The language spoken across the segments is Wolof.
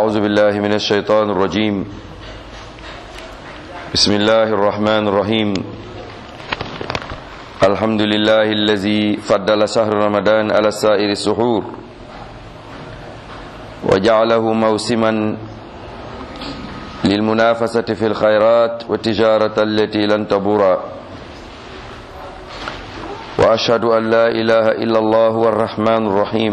أعوذ بالله من الشيطان الرجيم بسم الله الرحمن الرحيم الحمد لله الذي فضل شهر رمضان على سائر السحور وجعله موسما للمنافسة في الخيرات والتجارة التي لن تبور وأشهد أن لا إله إلا الله هو الرحمن الرحيم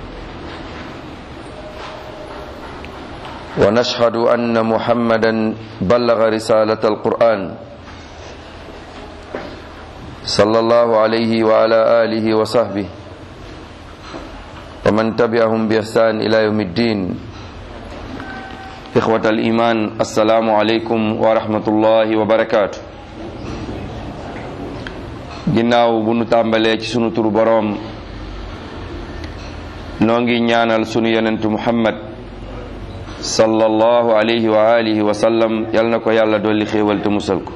ونشهد أن محمدا بلغ رسالة القرآن صلى الله عليه وعلى آله وصحبه ومن تبعهم بإحسان إلى يوم الدين إخوة الإيمان السلام عليكم ورحمة الله وبركاته ginnaaw bu nu tàmbalee ci sunu turu boroom noo ngi ñaanal sunu yonentu muhammad sallallahu alayhi wa alihi wa sallam yal na ko yàlla dolli xéewal te musal ko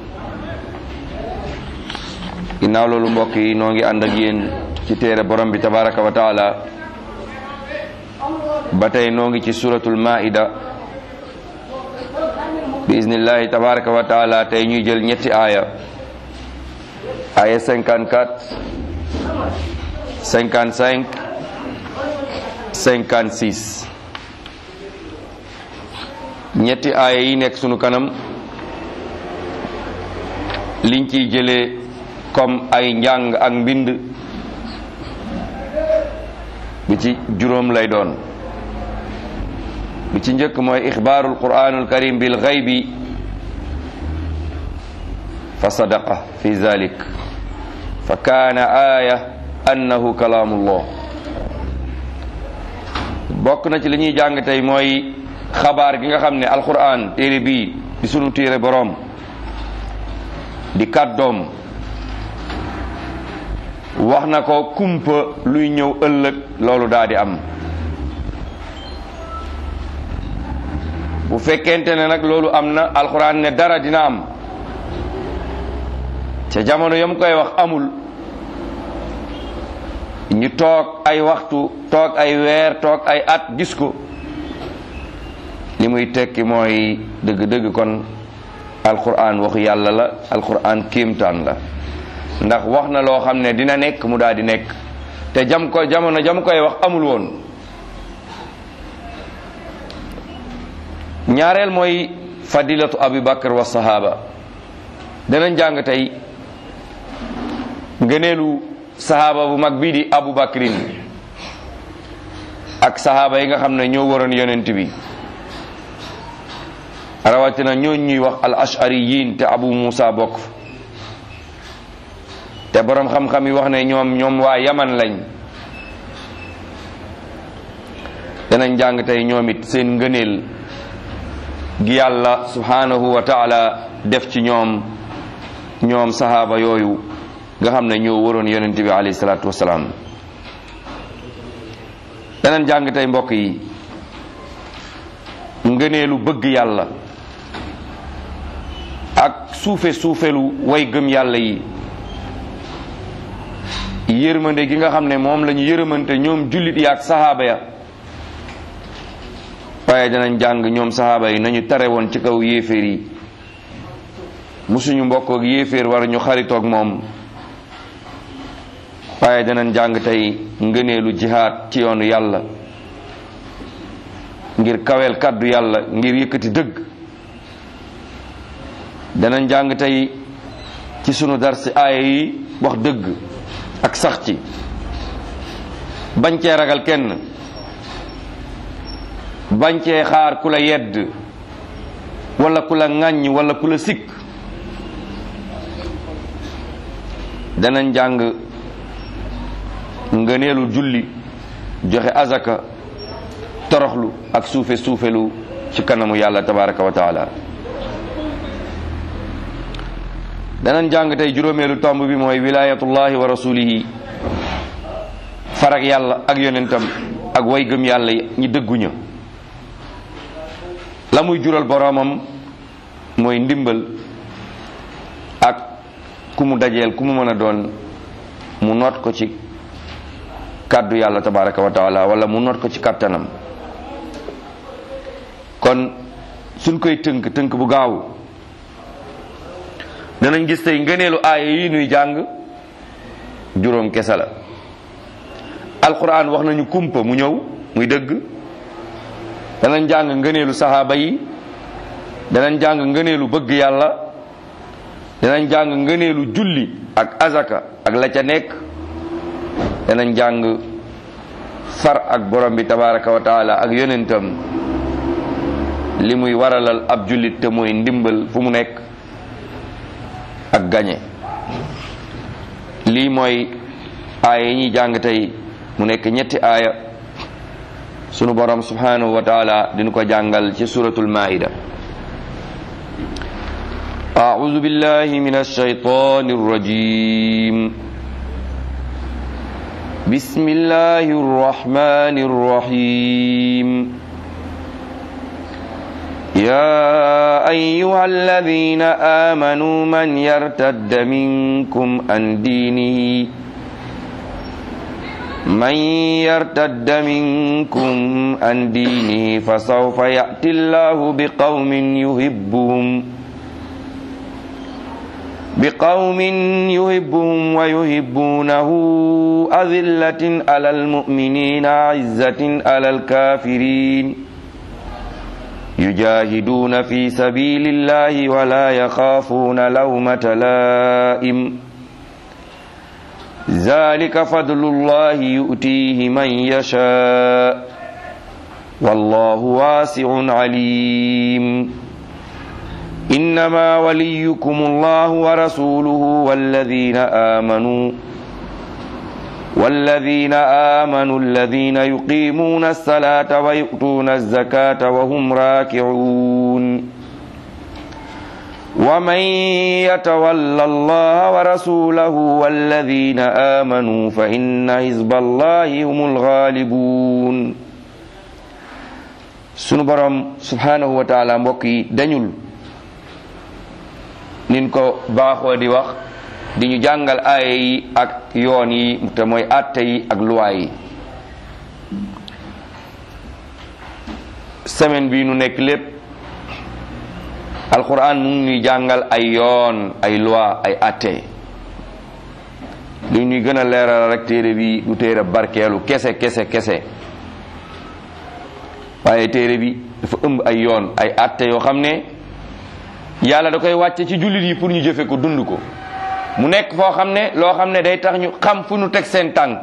ginnaaw loolu mbokk yi noo ngi ànd ak yéen ci téere borom bi tabaraka wa taala ba tey noo ngi ci suratul maida bi iznillahi tabaraka wa taala tey ñuy jël ñetti aaya aaya 54 55 56 ñetti aaya yi nekk sunu kanam liñ ciy jëlee comme ay njàng ak mbind bi ci juróom lay doon bi ci njëkk mooy ixbaarul quraanul karim bil xaybi fa sadaqa fi zalik fa kaana aaya annahu kalaamullah bokk na ci li ñuy jàng tey mooy xabaar gi nga xam ne alquran téere bii di sunu téere boroom di kàddoom wax na ko kumpa luy ñëw ëllëg loolu daa di am bu fekkente ne nag loolu am na alquran ne dara dina am ca jamono yam koy wax amul ñu toog ay waxtu toog ay weer toog ay at gis ko li muy tekki mooy dëgg-dëgg kon alquran waxu yàlla la alquran kéemtaan la ndax wax na loo xam ne dina nekk mu daal di nekk te jam ko jamono jam koy wax amul woon ñaareel mooy fadilatu abi bakar wa sahaba danañ jàng tey ngëneelu sahaaba bu mag bii di abu bakrin ak sahaaba yi nga xam ne ñoo waroon yonent bi rawatina ñooñ ñuy wax al ashariyin te abu musa bokk te boroom xam-xam yi wax ne ñoom ñoom waa yaman lañ danañ jàng tey ñoom it seen ngëneel gi yàlla subhanahu wa taala def ci ñoom ñoom sahaaba yooyu nga xam ne ñoo waroon yonent bi alayhi salaatu wasalaam danañ jàng tey mbokk yi ngëneelu bëgg yàlla ak suufe suufelu way gëm yàlla yi yërmande gi nga xam ne moom la ñu yërëmante ñoom jullit yi ak sahaaba ya waaye danañ jàng ñoom sahaaba yi nañu tare woon ci kaw yéeféer yi musuñu mbokk ak yéeféer war ñu xaritoog moom waaye danañ jàng tey ngëneelu jihaad ci yoonu yàlla ngir kaweel kàddu yàlla ngir yëkkati dëgg danañ jàng tey ci sunu darsi aaya yi wax dëgg ak sax ci bañ cee ragal kenn bañ cee xaar ku la yedd wala ku la ŋàññ wala ku la sikk danañ jàng ngëneelu julli joxe azaka toroxlu ak suufe suufelu ci kanamu yàlla tabaraka wa taala danañ jàng tey juróomeelu tomb bi mooy wilayatullahi wa rasulihi farak yàlla ak yonentam ak way gëm yàlla ñi dëgguña la muy jural boroomam mooy ndimbal ak ku mu dajeel ku mu mën a doon mu noot ko ci kàddu yàlla tabaraka wa taala wala mu noot ko ci kàttanam kon suñ koy tënk tënk bu gaaw danañ gis tey ngëneelu aaya yi nuy jàng juróom kese la alquran wax nañu kumpa mu ñëw muy dëgg danañ jàng ngëneelu saxaaba yi danañ jàng ngëneelu bëgg yàlla danañ jàng ngëneelu julli ak azaka ak la ca nekk danañ jàng far ak borom bi tabaraka wa taala ak yonentam li muy waralal ab jullit te mooy ndimbal fu mu nekk ak gañe lii mooy aaya yi ñuy jàng tey mu nekk ñetti aaya sunu borom subhanahu wa taala dinu ko jàngal ci suratul maida أعوذ بالله من الشيطان الرجيم بسم الله الرحمن الرحيم يا أيها الذين آمنوا من يرتد منكم عن دينه من يرتد منكم عن دينه فسوف يأتي الله بقوم يحبهم بقوم يحبهم ويحبونه أذلة على المؤمنين عزة على الكافرين يجاهدون في سبيل الله ولا يخافون لومة لائم ذلك فضل الله يؤتيه من يشاء والله واسع عليم إنما وليكم الله ورسوله والذين آمنوا والذين آمنوا الذين يقيمون الصلاة ويؤتون الزكاة وهم راكعون ومن يتول الله ورسوله والذين آمنوا فإن حزب الله هم الغالبون sunu borom subhanahu wa taala mbokk yi dañul nin ko baaxoo di wax di ñu jàngal aaya yi ak yoon yi te mooy atte yi ak luwaa yi semaine bi nu nekk lépp alquran mu ngi ñuy jàngal ay yoon ay loi ay atte li ñuy gën a leeral rek téere bi du téere barkeelu kese kese kese waaye téere bi dafa ëmb ay yoon ay atte yoo xam ne yàlla da koy wàcce ci jullit yi pour ñu jëfe ko dund ko mu nekk foo xam ne loo xam ne day tax ñu xam fu ñu teg seen tànk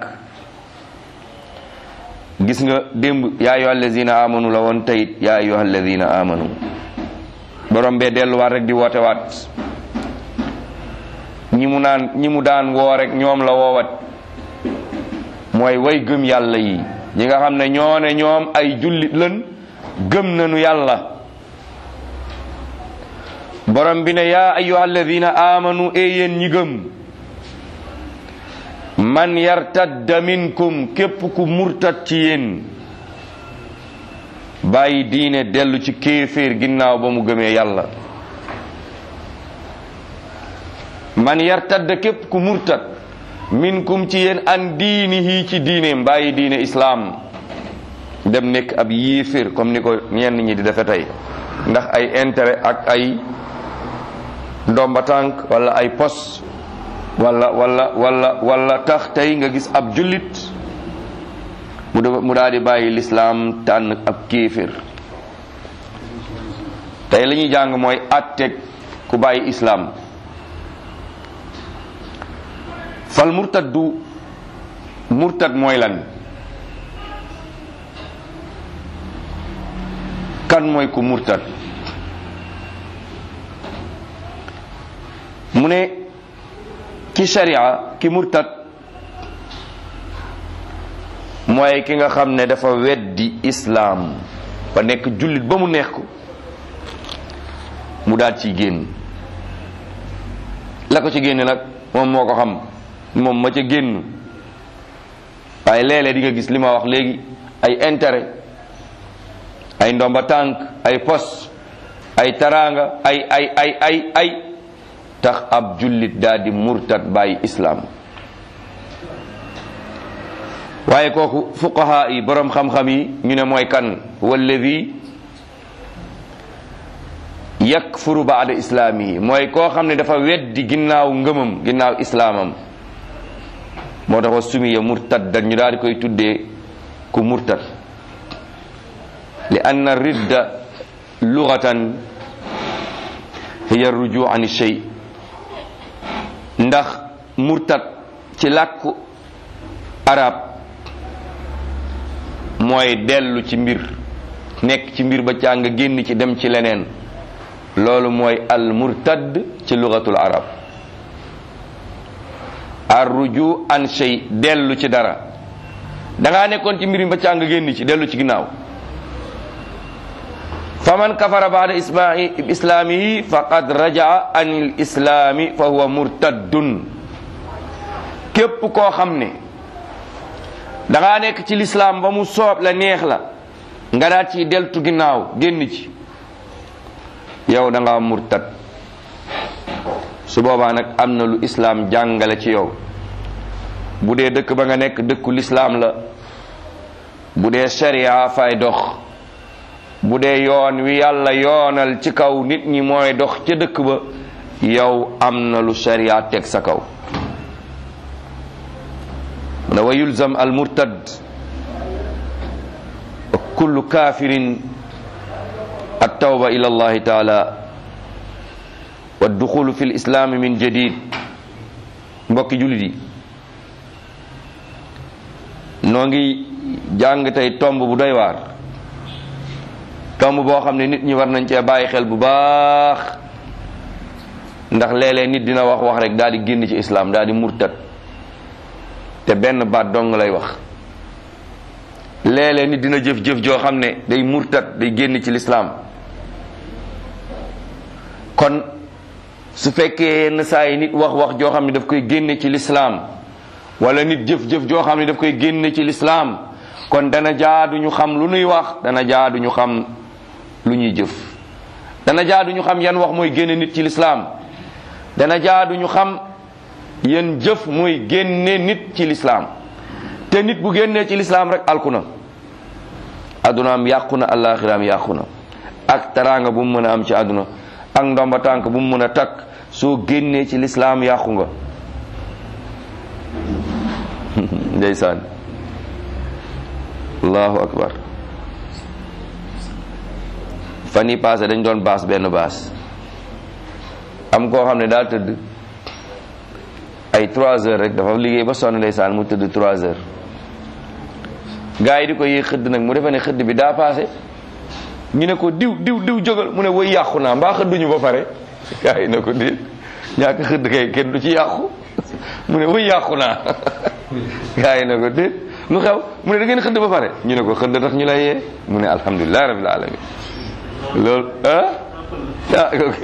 gis nga démb yaa ayyuha allazina amanu la woon tayit yaa ayyuha allazina amanu borom bee delluwaat rek di woote waat ñi mu naan ñi mu daan woo rek ñoom la woowat mooy way gëm yàlla yi ñi nga xam ne ñoo ne ñoom ay jullit lën gëm nañu yàlla borom bi ne yaa ayyuha alladina amanu e yéen ñi gëm man yartadda minkum képp ku murtat ci yéen bàyyi diine dellu ci kéeféer ginnaaw ba mu gëmee yàlla man yartadda képp ku murtat minkum ci yéen an diinihi ci diineem bàyyi diine islaam dem nekk ab yéeféer comme ni ko ñenn ñi di defe tey ndax ay intérêt ak ay ndomba tànk wala ay pos wala wala wala wala tax tey nga gis ab jullit mu mu daal di bàyyi lislaam tànn ab kéeféer tey la ñuy jàng mooy atteg ku bàyyi islaam fal murtad du murtad mooy lan kan mooy ku murtad mu ne ki sharia ki murtad mooy ki nga xam ne dafa weddi islaam ba nekk jullit ba mu neex ko mu daal ciy génn la ko ci génne nag moom moo ko xam moom ma ca génn waaye léeg-léeg di nga gis li ma wax léegi ay intérêt ay ndomba tànk ay pos ay taraanga ay ay ay ay ay tax ab jullit daal di murtad bàyyi islaam waaye kooku fuqaha yi boroom xam-xam yi ñu ne mooy kan walladi yakfuru baada islaamihi mooy koo xam ne dafa weddi ginnaaw ngëmam ginnaaw islaamam moo tax wa sumiya murtaddan ñu daal di koy tuddee ku murtad li anna ridda lugatan hiya rujuu an shay ndax murtad ci làkku arab mooy dellu ci mbir nekk ci mbir ba càng génn ci dem ci leneen loolu mooy al murtad ci lugatul arab ar ruju an shay dellu ci dara dangaa nekkoon ci mbir mi ba càng génn ci dellu ci ginnaaw faman kafara baada islaamihi faqad rajaa an il islaami fa huwa murtaddun képp koo xam ne dangaa nekk ci lislaam ba mu soob la neex la nga daal ci deltu ginnaaw génn ci yow da nga murtad su boobaa nag am na lu islaam jàngale ci yow bu dee dëkk ba nga nekk dëkku lislaam la bu dee sharia fay dox bu dee yoon wi yàlla yoonal ci kaw nit ñi mooy dox ca dëkk ba yow am na lu sharia teg sa kaw ne wa yulzam al murtad wa kullu kafirin at tawba ila allahi taala wa duxulu fi lislaami min jadid mbokki jullit yi noo ngi jàng tey tomb bu doy waar tomb boo xam ne nit ñi war nañ cee bàyyi xel bu baax ndax léeg-léeg nit dina wax wax rek daal di génn ci islaam daal di murtad te benn baat dong lay wax léeg-léeg nit dina jëf-jëf joo xam ne day murtad day génn ci lislaam kon su fekkee yenn saa yi nit wax wax joo xam ne daf koy génne ci lislaam wala nit jëf-jëf joo xam ne daf koy génne ci lislaam kon dana jaadu ñu xam lu nuy wax dana jaadu ñu xam lu ñuy jëf dana jaadu ñu xam yan wax mooy génne nit ci lislaam dana jaadu ñu xam yan jëf mooy génne nit ci lislaam te nit bu génnee ci lislaam rek alku na addunaam yàqu na allaaxiraam yàqu na ak taraanga bu mu mën a am ci àdduna ak ndomba tànk bu mu mën a takk soo génnee ci lislaam yàqu nga ndeysaan allahu akbar fan yi passé dañ doon baas benn baas am koo xam ne daal tëdd ay trois heures rek dafa liggéey ba sonn ndeysaan mu tëdd trois heures gars yi di ko yéeg xëdd nag mu defe ne xëdd bi daa passé ñu ne ko diw diw diw jógal mu ne woy yàqu naa mbaa xëdduñu ba pare gars yi ne ko déet ñàkk xëdd kay kenn du ci yàqu mu ne woy yàqu naa gars yi ne ko déet lu xew mu ne da ngeen xëdd ba pare ñu ne ko xëdd tax ñu lay yee mu ne alhamdulilah rabbil alamin loolu ah ah ok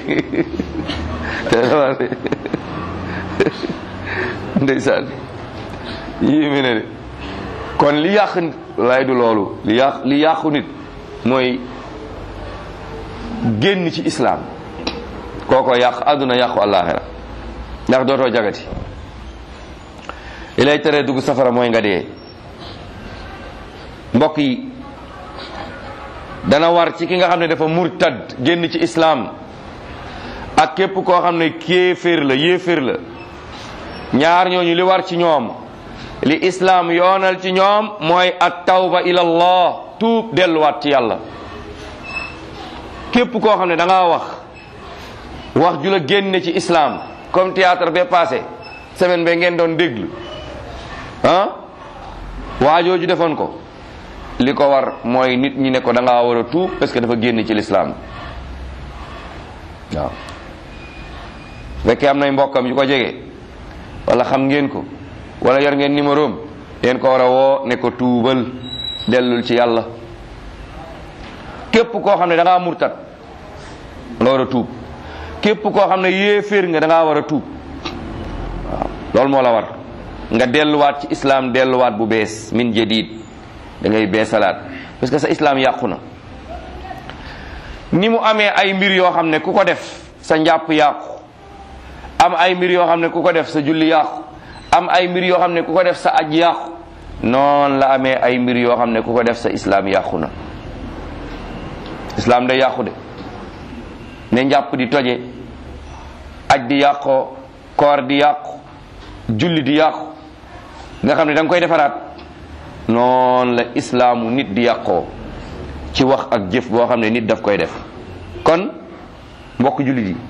ndeysaan yii mi ne de kon li yàq nit lay du loolu li yàq li yàqu nit mooy génn ci islaam kooko yàq àdduna yàqu àllaaxira ndax dootoo jagati li lay teree dugg safara mooy nga dee mbokk yi dana war ci ki nga xam ne dafa murtad génn ci islaam ak képp koo xam ne kéeféer la yéeféer la ñaar ñooñu li war ci ñoom li islaam yoonal ci ñoom mooy at tawba ila allah tuub delluwaat ci yàlla képp koo xam ne da ngaa wax wax ju la génne ci islaam comme théâtre ba passé semaine ba ngeen doon déglu ah waajooju defoon ko li ko war mooy nit ñi ne ko da ngaa war a tuub parce que dafa génn ci lislaam waaw fekkee am nay mbokkam yu ko jege wala xam ngeen ko wala yor ngeen numéro am yéen ko war a woo ne ko tuubal dellul ci yàlla képp koo xam ne da ngaa murtat nga war a tuub képp koo xam ne yéeféer nga da ngaa war a tuub waaw loolu moo la war nga delluwaat ci islam delluwaat bu bees min jadid da ngay beesalaat parce que sa islam yàqu na ni mu amee ay mbir yoo xam ne ku ko def sa njàpp yàqu am ay mbir yoo xam ne ku ko def sa julli yàqu am ay mbir yoo xam ne ku ko def sa aj yàqu noonu la amee ay mbir yoo xam ne ku ko def sa islam yàqu na islam day yàqu de ne njàpp di toje aj di yàqoo koor di yàqu julli di yàqu nga xam ne da nga koy defaraat noonu la islaamu nit di yàqoo ci wax ak jëf boo xam ne nit daf koy def kon mbokk jullit yi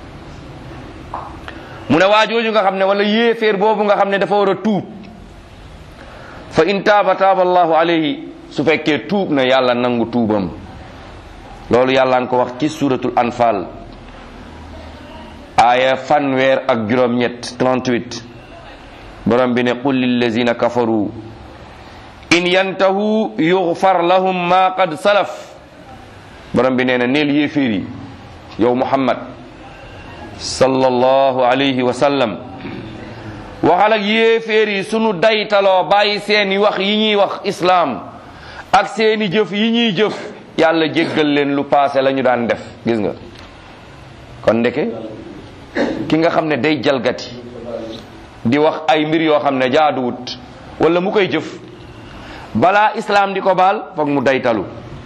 mu ne waajooju nga xam ne wala yéeféer boobu nga xam ne dafa war a tuub fa in taaba taaba allahu alayhi su fekkee tuub na yàlla nangu tuubam loolu yàlla nga ko wax ci suratul anfal aaya fanweer ak juróom-ñett 38 borom bi ne qul lillazina kafaru in yantahu yughfar lahum ma qad salaf borom bi nee na neel yéeféer yi yow muhammad sallallahu alayhi wa sallam waxal ak yéeféer yi sunu daytaloo bàyyi seeni wax yi ñuy wax islaam ak seeni jëf yi ñuy jëf yàlla jéggal leen lu paase la ñu daan def gis nga kon ndeke ki nga xam ne day jalgati di wax ay mbir yoo xam ne jaaduwut wala mu koy jëf balaa islaam di ko baal foog mu daytalu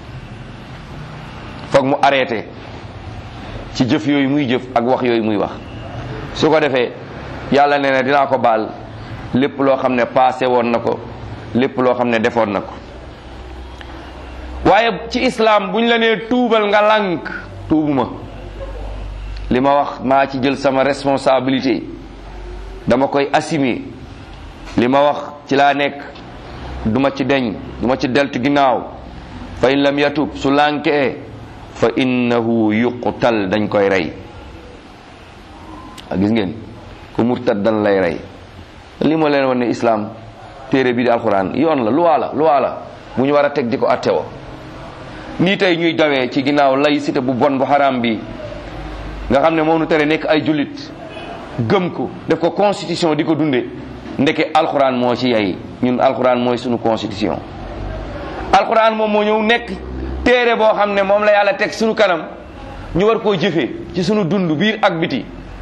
foog mu arrêté ci jëf yooyu muy jëf ak wax yooyu muy wax su ko defee yàlla nee na dinaa ko baal lépp loo xam ne passé woon na ko lépp loo xam ne defoon na ko waaye ci islaam buñ la nee tuubal nga lànk tuubuma li ma wax maa ci jël sama responsabilité dama koy assumer li ma wax ci laa nekk duma ci deñ duma ci deltu ginnaaw fa in lam yatub su lànkee fa innahu yuqtal dañ koy rey a gis ngeen ku murtad dan lay rey li ma leen wan ne islam téere bi di alquran yoon la luwaa la luwaa la bu ñu war a teg di ko attewo nii tey ñuy dawee ci ginnaaw laïcité bu bon bu xaraam bi nga xam ne moom nu tere nekk ay jullit gëm ko def ko constitution di ko dunde ndeke alquran moo ci yay ñun alquran mooy sunu constitution alquran moom moo ñëw nekk téere boo xam ne moom la yàlla teg sunu kanam ñu war koo jëfee ci sunu dund biir ak biti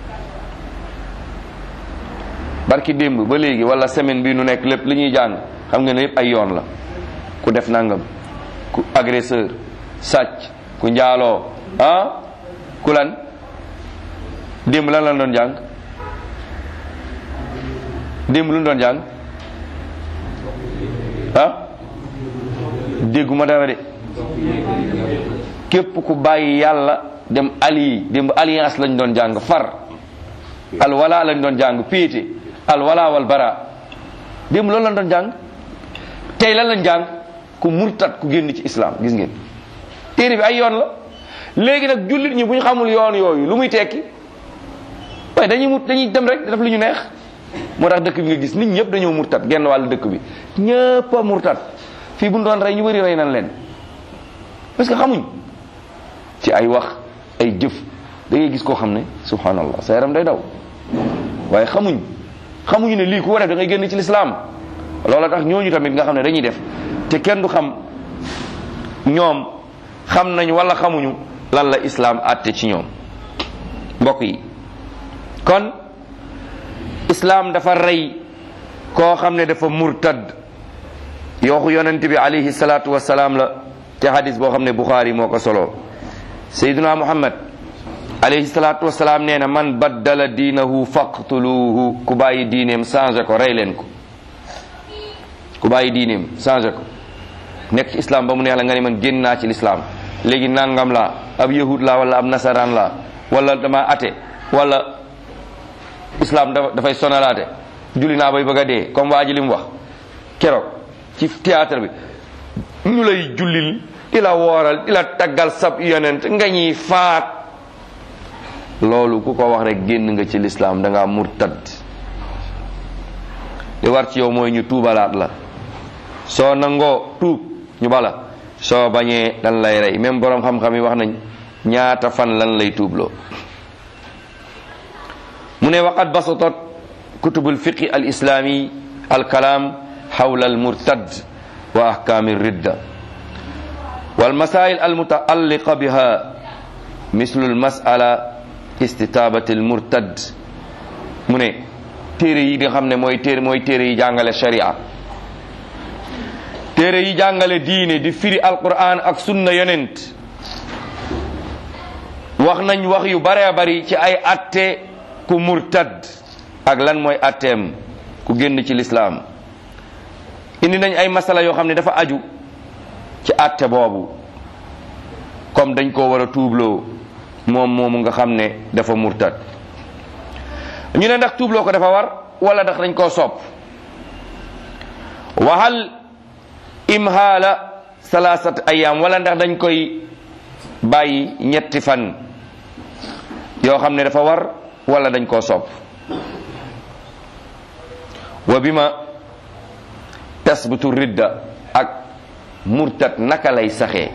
barki démb ba léegi wala semaine bi nu nekk lépp li ñuy jàng xam nga ne yépp ay yoon la ku def nangam ku agresseur sàcc ku njaaloo ah ku lan démb lan lan doon jàng démb lu ñu doon jàng ah dégguma dara de képp ku bàyyi yàlla dem ali démb alliance lañ doon jàng far alwala lañ doon jàng péete alwala wal bara démb loolu lañ doon jàng tey lan lañ jàng ku murtat ku génn ci islam gis ngeen téere bi ay yoon la léegi nag jullit ñi bu ñu xamul yoon yooyu lu muy tekki waaye dañuy mut dañuy dem rek def lu ñu neex moo tax dëkk bi nga gis nit ñëpp dañoo murtat genn wàllu dëkk bi ñëpp a murtat fii bu ñu doon rey ñu bëri rey nañ leen parce que xamuñ ci ay wax ay jëf da ngay gis koo xam ne subhanallah sa yaram day daw waaye xamuñ xamuñu ne lii ku ko def da ngay génn ci lislaam loola tax ñooñu tamit nga xam ne dañuy def te kenn du xam ñoom xam nañ wala xamuñu lan la islaam àtte ci ñoom mbokk yi kon islaam dafa rey koo xam ne dafa murtad yooxu yonent bi alayhi salaatu wasalaam la te hadis boo xam ne buxaari moo ko solo sayyiduna muhammad alayhi salaatu wasalaam nee na man baddala diinahu faqtuluhu ku bàyyi diineem changé ko rey leen ko ku bàyyi diineem changé ko nekk ci islam ba mu neex la nga ne man génn naa ci l'islam léegi nangam la ab yahud la wala ab nasaraan la wala dama ate wala islam dafay sonalaate julli naa bay bëgg a dee comme waa ji li mu wax keroog ci théâtre bi ñu lay jullil di la wooral di la taggal sab yonent nga ñuy faat loolu ku ko wax rek génn nga ci lislaam da ngaa murtad li war ci yow mooy ñu tuubalaat la soo nangoo tuub ñu bala soo bañee dan lay rey même borom xam-xam yi wax nañ ñaata fan lan lay tuubloo mu ne waqad basatat kutub alfiqi alislami alkalam xawla almurtad wa ahkami ridda والمسائل المتعلقة بها مثل المسألة استتابة المرتد mu ne téere yi nga xam ne mooy téere mooy téere yi jàngale sharia téere yi jàngale diine di firi alquran ak sunna yonent wax nañ wax yu bare bari ci ay atte ku murtad ak lan mooy atteem ku génn ci lislaam indi nañ ay masala yoo xam ne dafa aju ci atte boobu comme dañ koo war a tuubloo moom moomu nga xam ne dafa murtad ñu ne ndax tuubloo ko dafa war wala ndax dañ koo sopp waxal imhaala salaasat ayam wala ndax dañ koy bàyyi ñetti fan yoo xam ne dafa war wala dañ koo sopp wa bima tasbutu ridda ak murtad naka lay saxee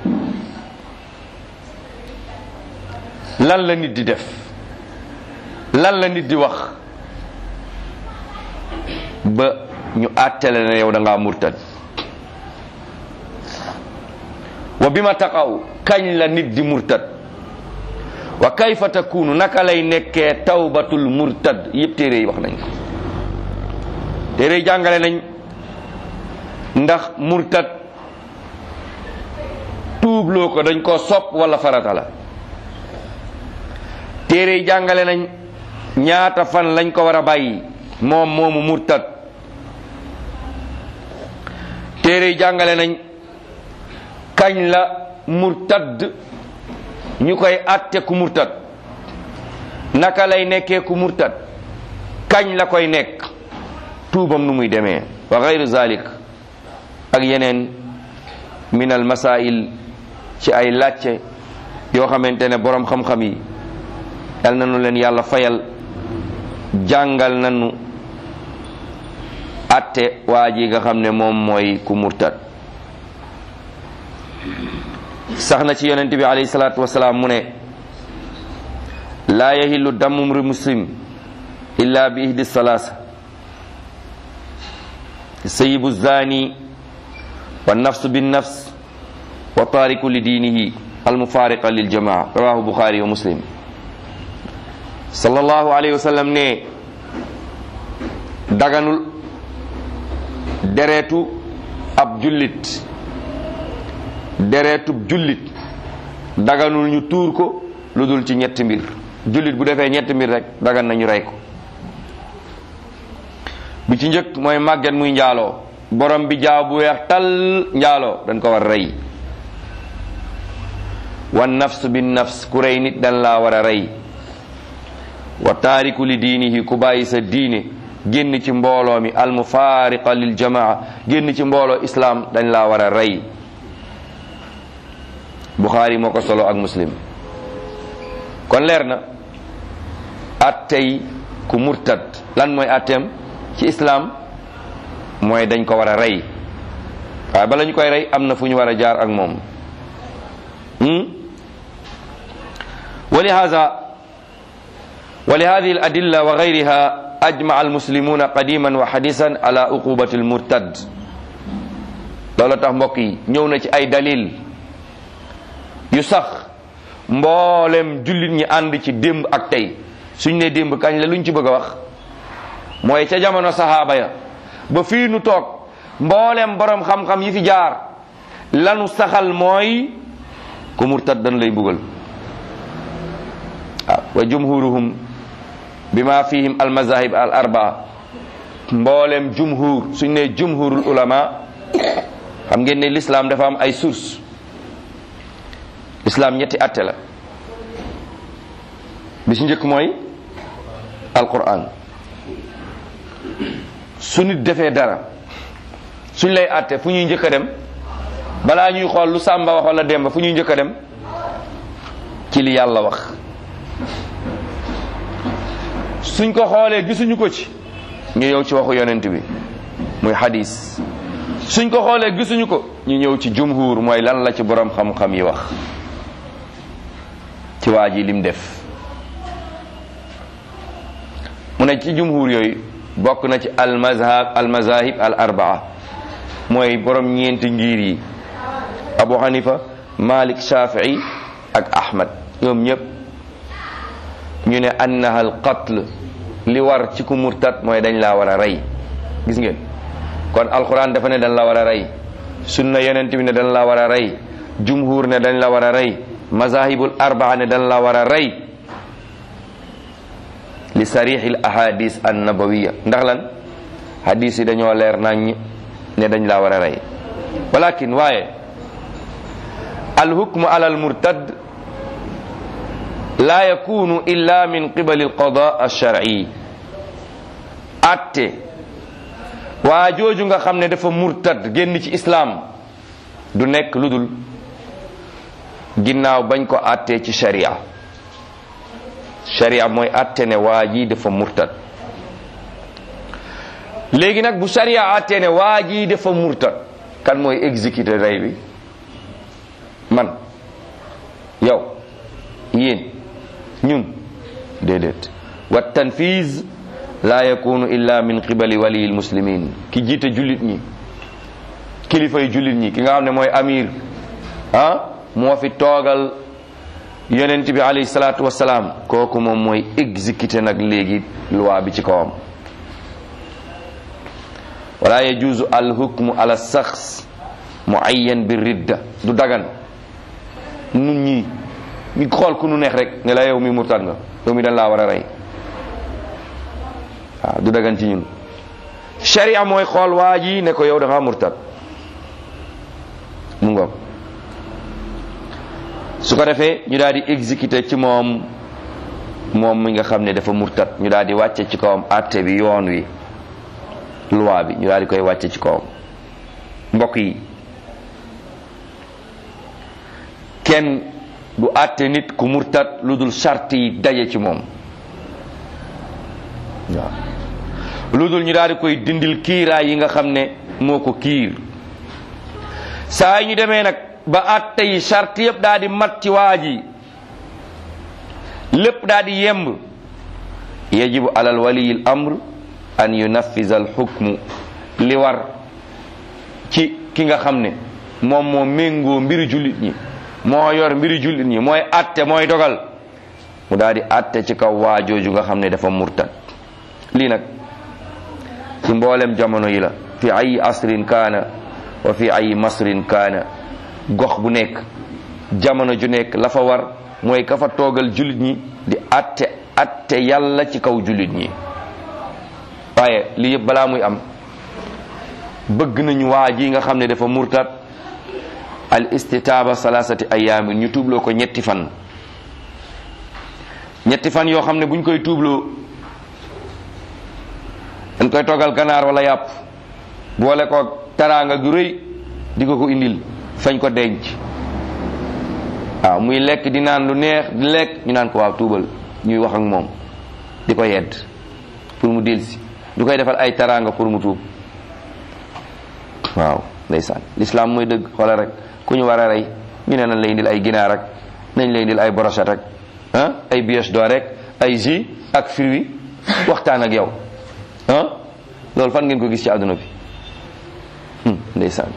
lan la nit di def lan la nit di wax ba ñu àttale ne yow da ngaa murtad wa bima taqaw kañ la nit di murtad wa kayfa takunu naka lay nekkee tawbatul murtad yëpp téere yi wax nañ ko téere yi jàngale nañ ndax murtad tuubloo ko dañ ko sopp wala farata la téere yi jàngale nañ ñaata fan lañ ko war a bàyyi moom moomu murtad téere yi jàngale nañ kañ la murtad ñu koy atte ku murtad naka lay nekkee ku murtad kañ la koy nekk tuubam nu muy demee wa gayru zalik ak yeneen min al masail ci ay làcce yoo xamante ne boroom xam-xam yi yal na nu leen yàlla fayal jàngal nañu atte waa ji nga xam ne moom mooy ku murtad sax na ci yonent bi alayhi salaatu wasalaam mu ne laa yahillu damu mri muslim illa bi ihdi salaasa sayibu zani wa nafsu bin nafs wa taariku li diinihi almufaariqa lil jamaa rawahu buxaari wa muslim sallallahu alayhi wa sallam ne daganul deretu ab jullit deretub jullit daganul ñu tuur ko lu dul ci ñetti mbir jullit bu defee ñetti mbir rek dagan nañu rey ko bi ci njëkk mooy màgget muy njaaloo borom bi jaaw bu weex tal njaaloo dañ ko war rey wan nafs bin nafs ku rey nit dañ laa war a rey wa taariku li diinihi ku bàyyi sa diine génn ci mbooloo mi almufaariqa lil jamaa génn ci mbooloo islaam dañ laa war a rey buxaari moo ko solo ak muslim kon leer na attey ku murtad lan mooy atteem ci islaam mooy dañ ko war a rey waaye bala ñu koy rey am na fu ñu war a jaar ak moom wa lihaza wa li hadihi al adilla wa gayriha ajmaa almuslimuna qadiman wa hadisan ala uqubati al murtad loolu tax mbokk yi ñëw na ci ay dalil yu sax mboolem jullit ñi ànd ci démb ak tey suñ ne démb kañ la luñ ci bëgg a wax mooy ca jamono sahaaba ya ba fii nu toog mboolem borom xam-xam yi fi jaar lanu saxal mooy ku murtad dañ lay mbugal waaw wa jumhuruhum bima fihim al mazahib al arbaa mboolem jumhur suñ ne jumhurul ulama xam ngeen ne l'islam dafa am ay source islam ñetti atte la bi ci njëkk mooy alquran su nit defee dara suñ lay atte fu ñuy njëkk a dem balaa ñuy xool lu sàmba wax wala demba fu ñuy njëkk a dem ci li yàlla wax suñ ko xoolee gisuñu ko ci ñu ñëw ci waxu yonent bi muy hadis suñ ko xoolee gisuñu ko ñu ñëw ci jumhur mooy lan la ci borom xam-xam yi wax ci waa ji lim def mu ne ci jumhur yooyu bokk na ci al mazhab al mazahib al arbaa mooy borom ñeenti ngir yi abu hanifa malik shafii ak ahmad ñoom ñëpp ñu ne annaha al qatl li war ci ku murtad mooy dañ laa war a rey gis ngeen kon alquran dafa ne dañ la war a rey sunna yonent bi ne dañ la war a rey jumhur ne dañ la war a rey mazahibul arbaa ne dan la war a rey li sarixil ahadis an nabawiya ndax lan hadis yi dañoo leer nañ ne dañ laa war a rey walakin waaye alhukmu ala almurtad la yakunu illa min qibali alqada alshar'i atte waa jooju nga xam ne dafa murtad génn ci islaam du nekk lu dul ginnaaw bañ ko attee ci sharia sharia mooy atte ne waa ji dafa murtad léegi nag bu sharia attee ne waa ji dafa murtad kan mooy exécuter rey bi man yow yéen ñun déedéet wa tanfiz la yakunu illa min qibali waliyil muslimin ki jiite jullit ñi kilifay jullit ñi ki nga xam ne mooy amir ah moo fi toogal yonent bi alayhi salaatu wasalaam kooku moom mooy exécuté nag léegi loi bi ci kawam wala yajuzu al hukmu ala saxs muayyan bi ridda du dagan nun ñi ñu xool ku nu neex rek ne la yow mi murtad nga yow mi dañ laa war a rey waaw du dagan ci ñun sharia mooy xool waa ji ne ko yow da nga murtad mu ngoog su ko defee ñu daal di exécuter ci moom moom mi nga xam ne dafa murtad ñu daal di wàcce ci kawam àtte bi yoon wi loi bi ñu daal di koy wàcce ci kawam mbokk yi kenn du àtte nit ku murtad lu dul charte yi daje ci moom waaw lu dul ñu daal di koy dindil kiiraay yi nga xam ne moo ko kiir saa yi ñu demee nag ba àtte yi charte yëpp daal di mat ci waa ji lépp daal di yemb yajibu alal waliyil amr an yunaffisa al xukmu li war ci ki nga xam ne moom moo méngoo mbiri jullit ñi moo yor mbiri jullit ñi mooy àtte mooy dogal mu daal di àtte ci kaw waa jooju nga xam ne dafa murtad lii nag ci mboolem jamono yi la fi ay asrin kaana wa fi ay masrin kaana gox bu nekk jamono ju nekk la fa war mooy ka fa toogal jullit ñi di atte atte yàlla ci kaw jullit ñi waaye lii yëpp balaa muy am bëgg nañu waa ji nga xam ne dafa murtad al istitaaba salasati ayaamin ñu tuubloo ko ñetti fan ñetti fan yoo xam ne buñ koy tuubloo dañ koy toggal ganaar wala yàpp boole ko taraanga gu rëy di ko ko indil fañ ko denc waaw muy lekk di naan lu neex di lekk ñu naan ko waaw tuubal ñuy wax ak moom di ko yedd pour mu delsi du koy defal ay taraanga pour mu tuub waaw ndeysaan l'islam mooy dëgg xoola rek ku ñu war a rey ñu ne nañ lay indil ay ginaar rek nañ lay indil ay brochette rek ah ay bioche d'or rek ay jus ak fruits waxtaan ak yow ah loolu fan ngeen ko gis ci àdduna bi ndeysaan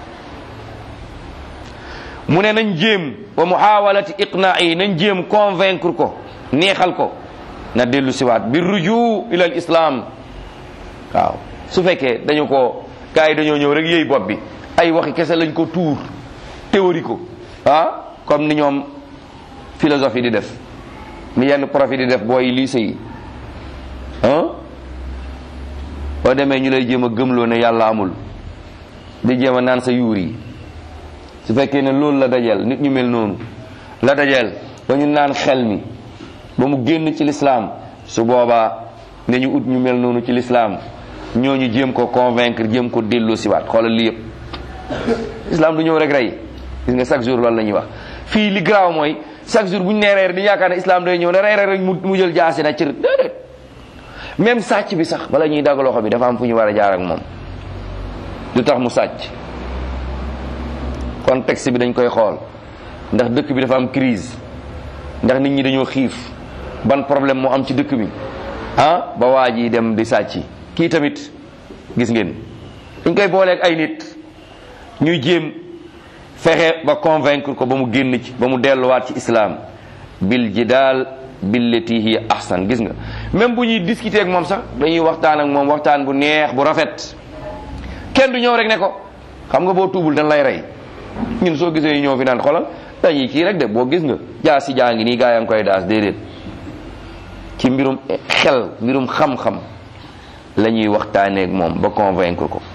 mu ne nañ jéem wa muhawalati iqnaa'i nañ jéem convaincre ko neexal ko na dellu siwaat bi ruju ila al islam waaw su fekkee dañu ko gars yi dañoo ñëw rek yëy bopp bi ay waxi kese lañ ko tuur théorie ko ah comme ni ñoom philosophie di def ni yenn prof yi di def booy lycée yi ah boo demee ñu lay jéem a gëmloo ne yàlla amul di jéem a naan sa yuur yi su fekkee ne loolu la dajeel nit ñu mel noonu la dajeel ba ñu naan xel mi ba mu génn ci lislaam su boobaa ne ñu ut ñu mel noonu ci lislaam ñooñu jéem ko convaincre jéem ko delloo siwaat xoolal lii yëpp islam du ñëw rek rey gis nga chaque jour loolu la ñuy wax fii li garaaw mooy chaque jour bu ñu nee reer di yaakaar ne islam day ñëw ne rey rek mu jël jaasi na cër déedéet même sàcc bi sax bala ñuy dagg loxo bi dafa am fu ñu war a jaar ak moom lu tax mu sàcc contexte bi dañ koy xool ndax dëkk bi dafa am crise ndax nit ñi dañoo xiif ban problème moo am ci dëkk bi ah ba waa ji dem di sàcc kii tamit gis ngeen dañ koy booleeg ay nit ñuy jéem fexe ba convaincre ko ba mu génn ci ba mu delluwaat ci islam bil jidaal billati hiya ahsan gis nga même bu ñuy discuter ak moom sax dañuy waxtaan ak moom waxtaan bu neex bu rafet kenn du ñëw rek ne ko xam nga boo tuubul dañ lay rey ñun soo gisee ñoo fi naan xolal dañuy kii rek de boo gis nga jaa si jaa ngi nii gaa yaa ngi koy daas déedéet ci mbirum xel mbirum xam-xam la ñuy waxtaaneeg moom ba convaincre ko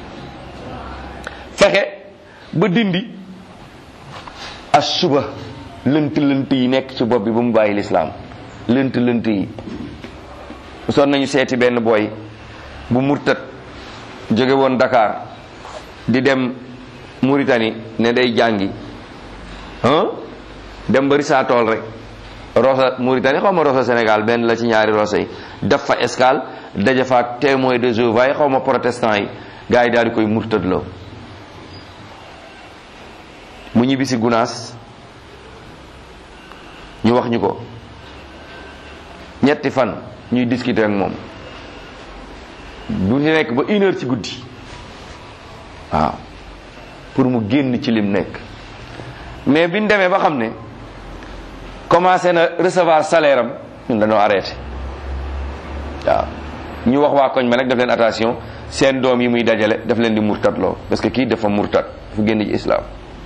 fexe ba dindi as suba lënt lënt yi nekk ci bopp bi ba mu bàyyi lislaam lënt lënt yi son nañu seeti benn booy bu murtat jóge woon Dakar di dem Mauritanie ne day jàngi ah dem ba Rissaatool rek Rosa Mauritanie xaw ma Rosa Sénégal benn la ci ñaari Rosa yi def fa escale daje fa ak témoin de Jéhovah yi xaw ma protestant yi gars yi daal di koy murtatloo mu ñibbisi Gunaas ñu wax ñu ko ñetti fan ñuy discuter ak moom du ñu nekk ba une heure ci guddi waaw pour mu génn ci lim nekk mais biñ demee ba xam ne commencé na recevoir salaire am ñun dañoo arrêté waaw ñu wax waa koñ ma nag def leen attention seen doom yi muy dajale daf leen di murtat loo parce que kii dafa murtat fu génn ci islam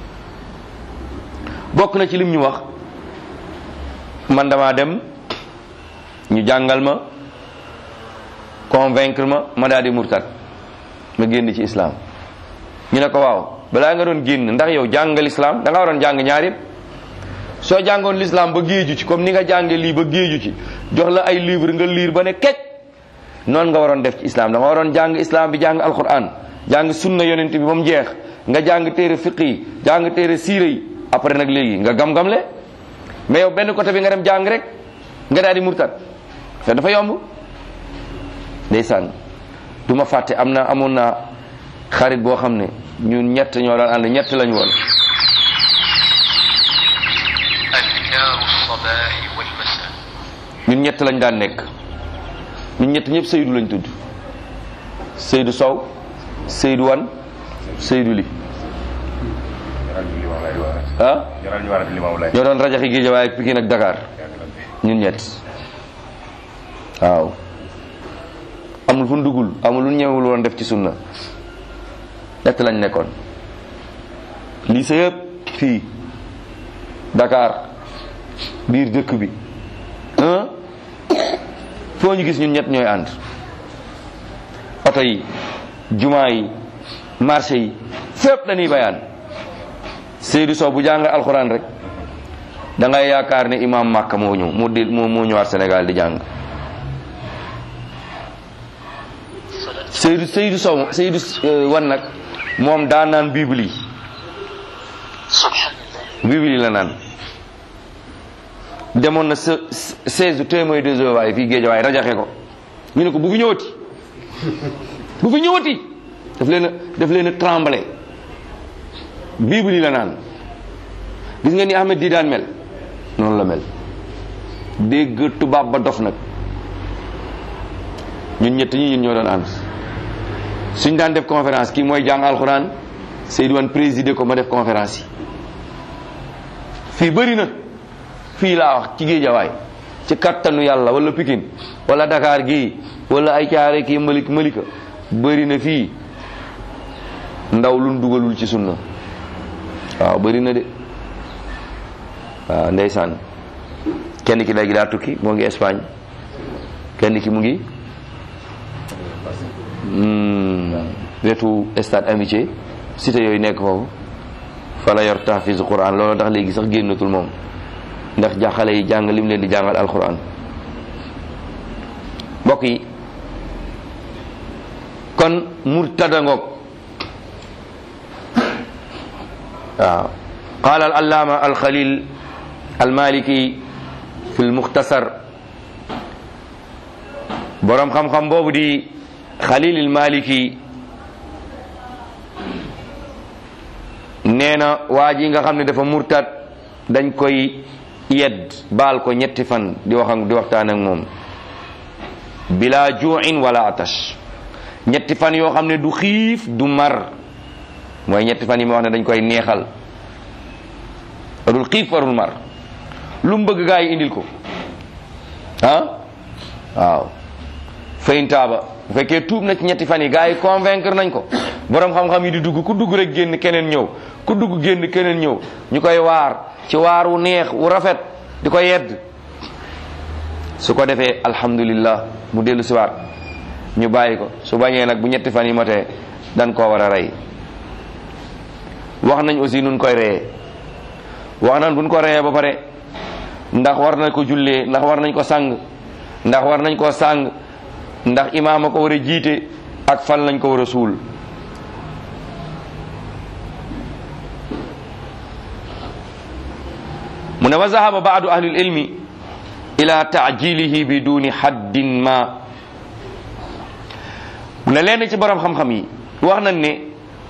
bokk na ci lim ñu wax man damaa dem ñu jàngal ma convaincre ma ma daal di murtat ma génn ci islam ñu ne ko waaw balaa nga doon génn ndax yow jàngal islam da nga waroon jàng ñaar yëpp soo jàngoon l'islam ba géeju ci comme ni nga jànge lii ba géeju ci jox la ay livre nga liir ba ne kecc noonu nga waroon def ci islam da nga waroon jàng islam bi jàng alquran jàng sunna yonent bi ba mu jeex nga jàng téere fiq yi jàng téere siire yi après nag léegi nga gam-gamle mais yow benn côté bi nga dem jàng rek nga daal di murtat te dafa yomb ndeysaan du ma fàtte am na amoon naa xarit boo xam ne ñun ñett ñoo daan ànd ñett lañu woon أذكار الصباح والمساء ñun ñett lañ daan nekk ñun ñett ñëpp Seydou lañ tudd Seydou Sow Seydou Wan Seydou Li ah ñoo doon rajaxi Guédiawaye ak Pikine ak Dakar ñun ñett waaw amul fu ndugul amul lu ñëwul woon def ci sunna ñett lañ nekkoon lii sa yëpp fii Dakar biir dëkk bi ah foo ñu gis ñun ñett ñooy ànd oto yi jumaa yi marché yi fépp dañuy bayaan Seydou Sow bu jàng alxuraan rek da ngay yaakaar ne imam Makka moo ñëw moo di moo moo ñëwaat Sénégal di jàng Seydou Seydou Sow Seydou euh, wan nag moom daa naan bible yi سبحان الله bible yi la naan demoon na se seize témoins de Jéhovah yi fii Géejawaay rajaxe ko ñu ne ko bu fi ñëwati bu fi ñëwati daf leen a daf leen a tremblé bible yi la naan gis nga ni Ahmed di daan mel noonu la mel dégg tubaab ba dof nag ñun ñett ñi ñun ñoo doon ànd suñ daan def conférence kii mooy jàng alxuraan Seydou Wane présider ko ma def conférence yi fii bëri na fii laa wax ci géejawaay ci kattanu yàlla wala Pikine wala Dakar gii wala ay caare kii malik malika bëri na fii ndaw lu dugalul ci sunna waaw bëri na de waaw ndeysaan kenn ki léegi daa tukki moo ngi Espagne kenn ki mu ngi hmm, wetu stade amitié cité yooyu nekk foofu fa la yor tahfiz quran loolu tax léegi sax génnatul moom ndax jaxale yi jàng lim leen di jàngal alquran mbokk yi kon murtada ngoog waaw qaala al allaama al khalil al maliki fi l muxtasar borom xam-xam boobu di khalil al maliki nee na waa ji nga xam ne dafa murtad dañ koy yedd baal ko ñetti fan di wax ak di waxtaan ak moom bila juuin wala atash ñetti fan yoo xam ne du xiif du mar mooy ñetti fan yi ma wax ne dañ koy neexal warul xiif warul mar lu mu bëgg gaa yi indil ko ah waaw fayin taaba bu fekkee tuub na ci ñetti fan yi gaa yi convaincre nañ ko borom xam-xam yi di dugg ku dugg rek génn keneen ñëw ku dugg génn keneen ñëw ñu koy waar ci waar wu neex wu rafet di ko yedd su ko defee alhamdulillah mu dellu si waat ñu bàyyi ko su bañee nag bu ñetti fan yi matee dan koo war a rey wax nañ aussi nun koy reyee wax nañ buñ ko reyee ba pare ndax war nañ ko jullee ndax war nañ ko sang ndax war nañ koo sang ndax imaam a ko war a jiite ak fan lañ ko war a suul mu ne wa zahaba baadu ahli ilmi ila taajilihi bi duni haddin ma mu ne leen ci borom xam-xam yi wax nañ ne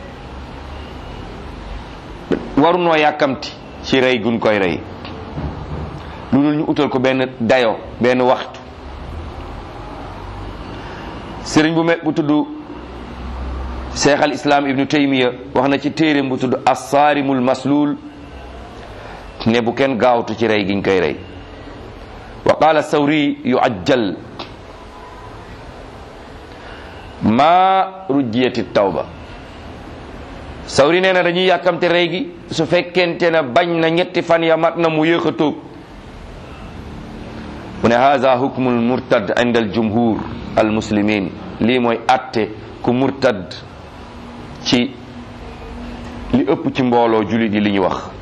warunoo yàkkamti ci rey gun koy rey lu dul ñu utal ko benn dayo benn waxtu sëriñ bu me bu tudd cheikh al islam ibnu taymiya wax na ci téeréem bu tudd assaarimul maslul ne bu kenn gaawtu ci rey giñ koy rey wa qaala sawri yuajjal ma rujjiyati tawba sawri nee na dañuy yàkkamte rey gi su fekkente ne bañ na ñetti fan ya mat na mu yéex a tuub mu ne haza hukmul murtad inda al jumhur al muslimin lii mooy atte ku murtad ci li ëpp ci mbooloo julit yi li ñu wax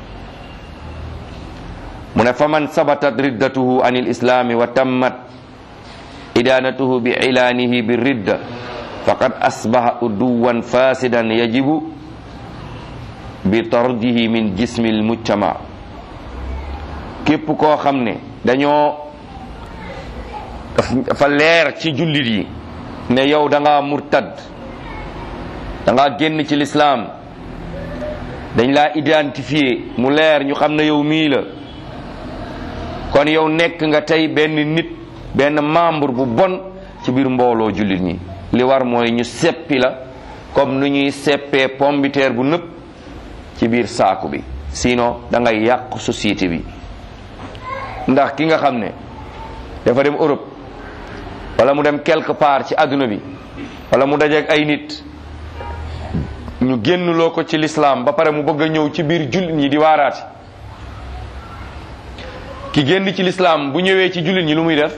mu ne faman sabatat riddatuhu an il islami wa tammat idanatuhu bi ilaanihi bi ridda faqad asbaha uduwan fasidan yajibu bi tardihi min jismi l mujtama képp koo xam ne dañoo dafa leer ci jullit yi ne yow da nga murtad da nga génn ci lislaam dañ laa identifié mu leer ñu xam ne yow mii la kon yow nekk nga tey benn nit benn membre bu bon ci biir mbooloo jullit ñi li war mooy ñu seppi la comme nu ñuy seppee pombiteer bu nëpp ci biir saaku bi sinon da ngay yàq société bi ndax ki nga xam ne dafa dem Europe wala mu dem quelque part ci àdduna bi wala mu dajeek ay nit ñu génn loo ko ci lislaam ba pare mu bëgg a ñëw ci biir jullit ñi di waaraati ki génn ci lislaam bu ñëwee ci jullit ñi lu muy def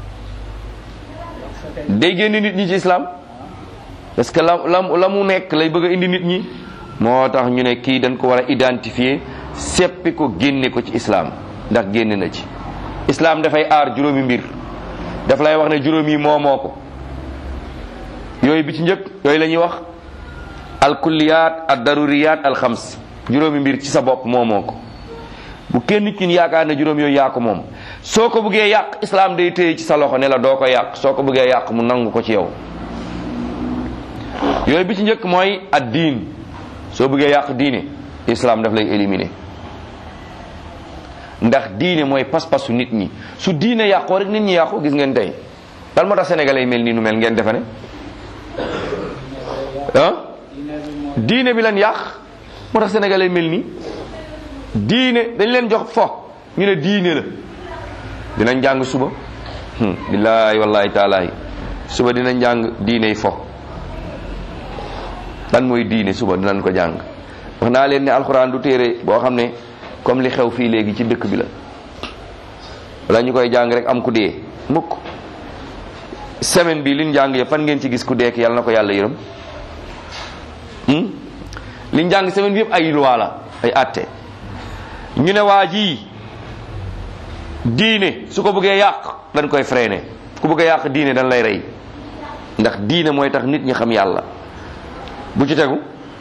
day génn nit ñi ci lislaam parce que la la la mu nekk lay bëgg a indi nit ñi moo tax ñu ne kii dañ ko war a identifier seppi ko génne ko ci islaam ndax génn na ci islaam dafay aar juróomi mbir daf lay wax ne juróom yi moomoo ko yooyu bi ci njëkk yooyu la ñuy wax al kulliyat ad daruriyat al xams juróomi mbir ci sa bopp moomoo ko bu kenn kin yaakaar ne juróom yooyu yaa ko moom soo ko bëggee yàq islaam day téye ci sa loxo ne la doo ko yàq soo ko bëggee yàq mu nangu ko ci yow yooyu bi ci njëkk mooy ad diin soo bëggee yàq diine islaam daf lay éliminer ndax diine mooy pas-pasu nit ñi su diine yàqoo rek nit ñi yàqu gis ngeen tey lan moo tax sénégalais yi mel nii nu mel ngeen defe ne ah diine bi leen yàq moo tax sénégalais yi mel nii diine dañ leen jox fo ñu ne diine la dinañ jàng suba billaahi wallahi taalahi suba dinañ jàng diine yi fo lan mooy diine suba dinañ ko jàng wax naa leen ne alxuraan du téere boo xam ne comme li xew fii léegi ci dëkk bi la wala ñu koy jàng rek am ku dee mukk semaine bi liñ jàng yëpp fan ngeen ci gis ku dee yàlla na ko yàlla yërëm liñ jàng semaine bi yëpp ay loi la ay atte ñu ne waa ji diine su ko bëggee yàq dañ koy freiné ku bëgg a yàq diine dañ lay rey ndax diine mooy tax nit ñi xam yàlla bu ci tegu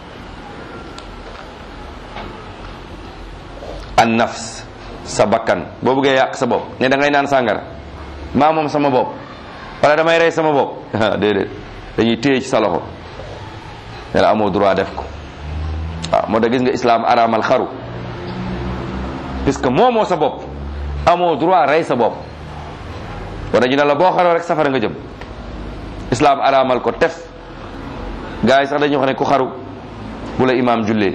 an nafs sa bakkan boo bëggee yàq sa bopp ne da ngay naan sàngara maa moom sama bopp wala damay rey sama bopp déedéet dañuy téye ci sa loxo ne la amoo droit def ko waaw moo tax gis nga islaam araamal xaru puisque moomoo sa bopp amoo droit rey sa bopp wala ñu ne la boo xaroo rek safara nga jëm islaam araamal ko tef gars yi sax dañuy wax ne ku xaru bu la imaam jullee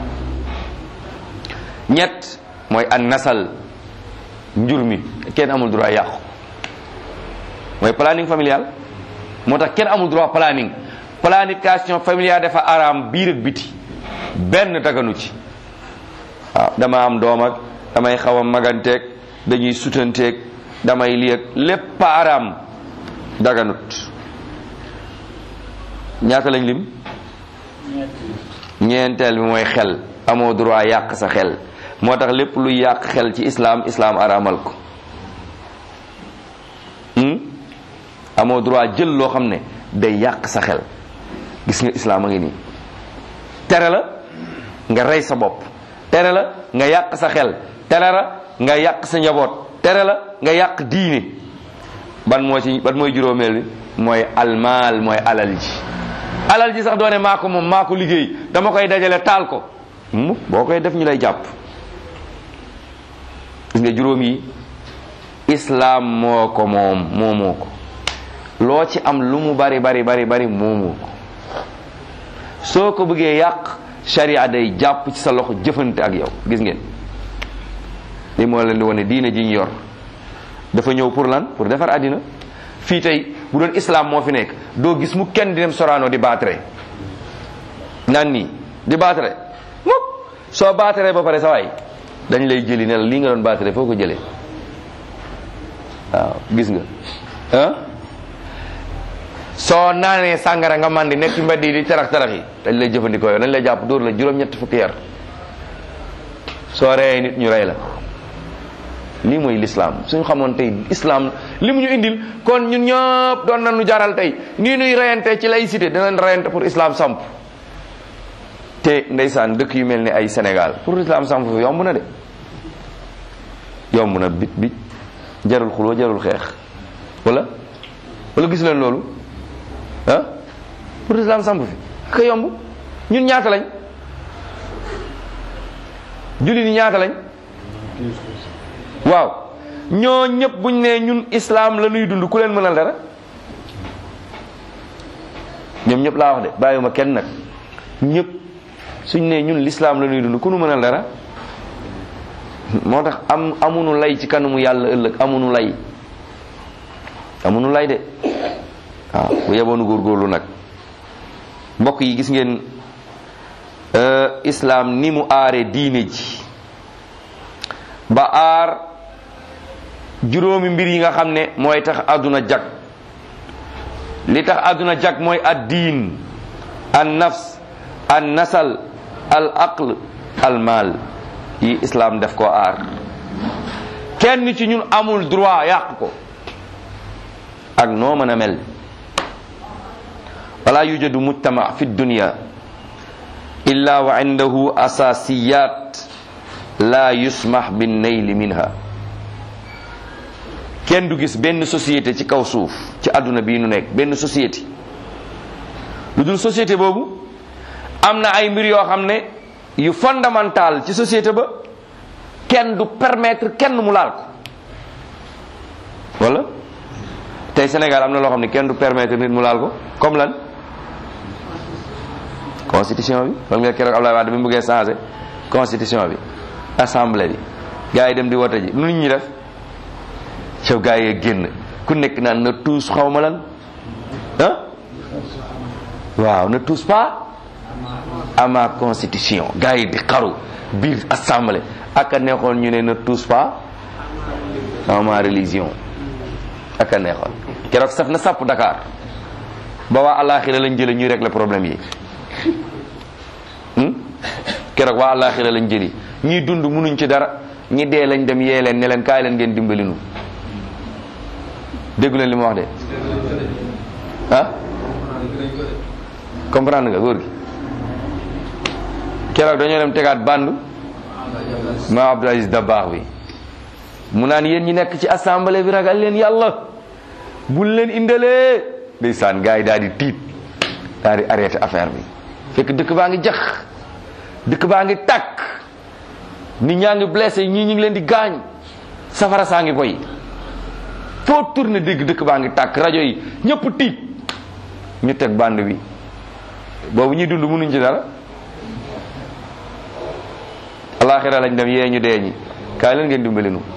ñett mooy an nasal njur mi kenn amul droit yàqu mooy planning familial moo tax kenn amul droit planning planification familiale dafa araam biir ak biti benn daganu ci waaw dama am doom ak damay xaw a maganteeg dañuy sutanteeg damay lii ak lépp araam daganut ñaata lañ lim ñeenteel bi mooy xel amoo droit yàq sa xel moo tax lépp luy yàq xel ci islaam islaam araamal ko amoo droit jël loo xam ne day yàq sa xel gis nga islaam a ngi nii tere la nga rey sa bopp tere la nga yàq sa xel tere la nga yàq sa njaboot tere la nga yàq diine ban moo ci ban mooy juróomeel bi mooy almaal mooy alal ji alal ji sax doone maa ko moom maa ko liggéey dama koy dajale taal ko mu boo koy def ñu lay jàpp gis nga juróom yi islaam moo ko moom moomoo ko loo ci am lu mu bari bari bari bari moomoo ko soo ko bëggee yàq sharia day jàpp ci sa loxo jëfante ak yow gis ngeen li moo leen di wane diine ji ñu yor dafa ñëw pour lan pour defar àddina fii tey bu doon islam moo fi nekk doo gis mu kenn di dem Sorano di baatare naan nii di baatare mukk soo baatare ba pare sa waay dañ lay jëli ne la lii nga doon baatare foo ko jëlee waaw gis nga ah soo naanee sàngara nga mandi nekk ci mbedd yi di tarax tarax yi dañ lay jëfandikoo yow dañ lay jàpp dóor la juróom-ñetti fukki yar soo reyee nit ñu rey la lii mooy lislaam suñu xamoon tey islam li mu ñu indil kon ñun ñëpp doon nañu jaral tey nii nuy reyante ci laïcité dinañ reyante pour islam samp te ndeysaan dëkk yu mel ni ay Sénégal pour islam samp fi yomb na de yomb na bit bit jarul xuloo jarul xeex wala wala gis leen loolu ah pour islam samp fi ka yomb ñun ñaata lañ julli ni ñaata lañ waaw ñoo ñëpp buñ ne ñun islam la ñuy dund ku leen mënal dara ñoom ñëpp laa wax de bàyyiwuma kenn nag ñëpp suñ ne ñun l'islam la ñuy dund ku nu mënal dara moo tax am amunu lay ci kanamu yàlla ëllëg amunu lay amunu lay de waaw bu yeboonu góorgóorlu nag mbokk yi gis ngeen islam ni mu aare diine ji ba aar juróomi mbir yi nga xam ne mooy tax àdduna jag li tax àdduna jag mooy ad diin an nafs an nasal al aql al mal yi islam def ko aar kenn ci ñun amul droit yàq ko ak noo mën a mel wala yujadu mujtama fi dunya illa wa indahu asasiyat la yusmah bin nayli minha kenn du gis benn société ci kaw suuf ci àdduna bii nu nekk benn société lu dul société boobu am na ay mbir yoo xam ne yu fondamental ci société ba kenn du permettre kenn mu laal ko wala tey Sénégal am na loo xam ne kenn du permettre nit mu laal ko comme lan constitution bi wala nga keroog Abdoulaye Wade bi mu bëggee changé constitution bi assemblée bi gars yi dem di wote ji nu nit ñi def caw gars yi génn ku nekk naan na tous xaw ma lan ah waaw ne tous pas à ma constitution gars yi di xaru biir assemblée ak a neexoon ñu ne ne tous pas à ma religion ak a neexoon keroog saf na sàpp Dakar ba waa àllaaxira lañ jële ñuy régler problème yi keroog waa àllaaxira lañ jëli ñii dund munuñ ci dara ñi dee lañ dem yee leen ne leen kaay leen ngeen dimbali nu déggu leen li ma wax de ah comprendre nga góor gi keroog dañoo dem tegaat bandu ma Abdou Aziz Dabaax bi mu naan yéen ñi nekk ci assemblée bi ragal leen yàlla bul leen indalee ndeysaan gars yi daal di tiit daal di arrêté affaire bi fekk dëkk baa ngi jax dëkk baa ngi tàkk nit ñaa ngi blessé ñii ñu ngi leen di gaañ safara saa ngi boy foo tourné dégg dëkk baa ngi tàkk rajo yi ñëpp tiit ñu teg bande bi boobu ñuy dund mënuñ ci dara alaxira lañ dem yee ñu dee ñi kaay leen ngeen dimbali nu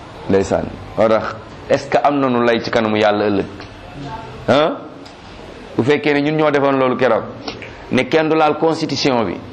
ndeysaan moo tax est ce que am nañu lay ci kanamu yàlla ëllëg ah bu fekkee ne ñun ñoo defoon loolu keroog ne kenn du laal constitution bi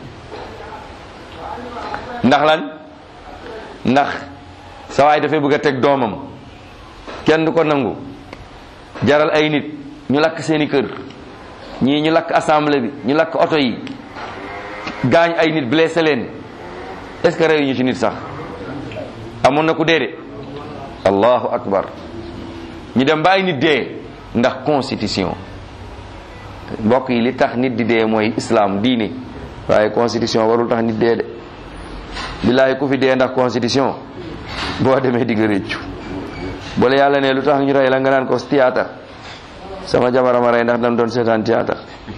ndax lan ndax sa waay dafay bëgg a teg doomam kenn du ko nangu jaral ay nit ñu lakk seeni kër ñii ñu lakk assemblée bi ñu lakk oto yi gaañ ay nit blessé leen est ce que reyu ñu ci nit sax amoon na ku dee de allahu akbar ñu dem ba ay nit dee ndax constitution mbokk yi li tax nit di dee mooy islam diine waaye constitution warul tax nit dee de billaay ku fi dee ndax constitution boo demee digg réccu boole yàlla ne lu tax ñu rey la nga naan ko théâtre sama jabarama rey ndax dam doon seetaan théâtre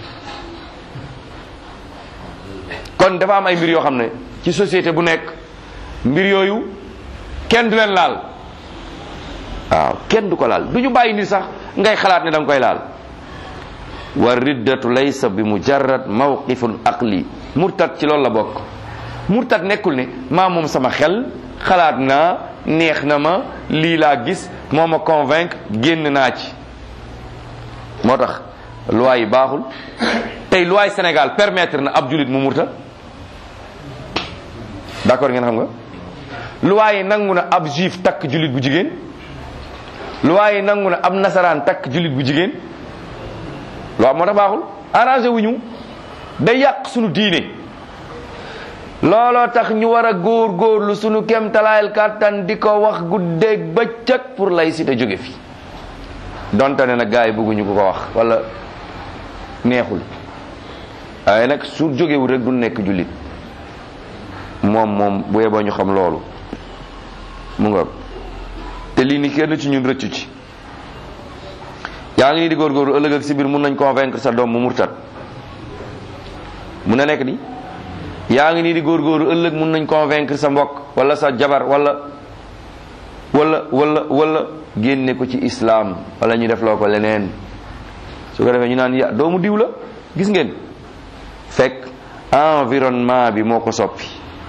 kon dafa am ay mbir yoo xam ne ci société bu nekk mbir yooyu kenn du leen laal waaw kenn du ko laal du ñu bàyyi ni sax ngay xalaat ne da nga koy laal wa riddatu laysa bi mujarrad mawqifun aqli murtad ci loolu la bokk murtad nekkul ne maa moom sama xel xalaat naa neex na ma lii laa gis moo ma convaincre génn naa ci moo tax loi yi baaxul tey loi Sénégal permettre na ab julit mu murtad d'accord ngeen xam nga loi yi nangu na ab juif takk julit bu jigéen loi yi nangu na ab nasaraan takk julit bu jigéen loi moo tax baaxul arrangé wuñu day yàq sunu diine looloo tax ñu war a góor góorlu sunu kem talaayal kàttan di ko wax guddeeg bëccëg pour laïcité jóge fi donte ne nag gars yi bëgguñu ko ko wax wala neexul waaye nag su jógewul rek du nekk jullit moom moom bu yeboo ñu xam loolu mu nga te lii ni kenn ci ñun rëccu ci yaa ngi nii di góorgóorlu ëllëg ak si biir mun nañ convaincre sa doom mu murtat mun na nekk di yaa ngi nii di góorgóorlu ëllëg mun nañ convaincre sa mbokk wala sa jabar wala wala wala wala génne ko ci islam wala ñu def loo ko leneen su ko defee ñu naan ya doomu diw la gis ngeen fekk environnement bi moo ko soppi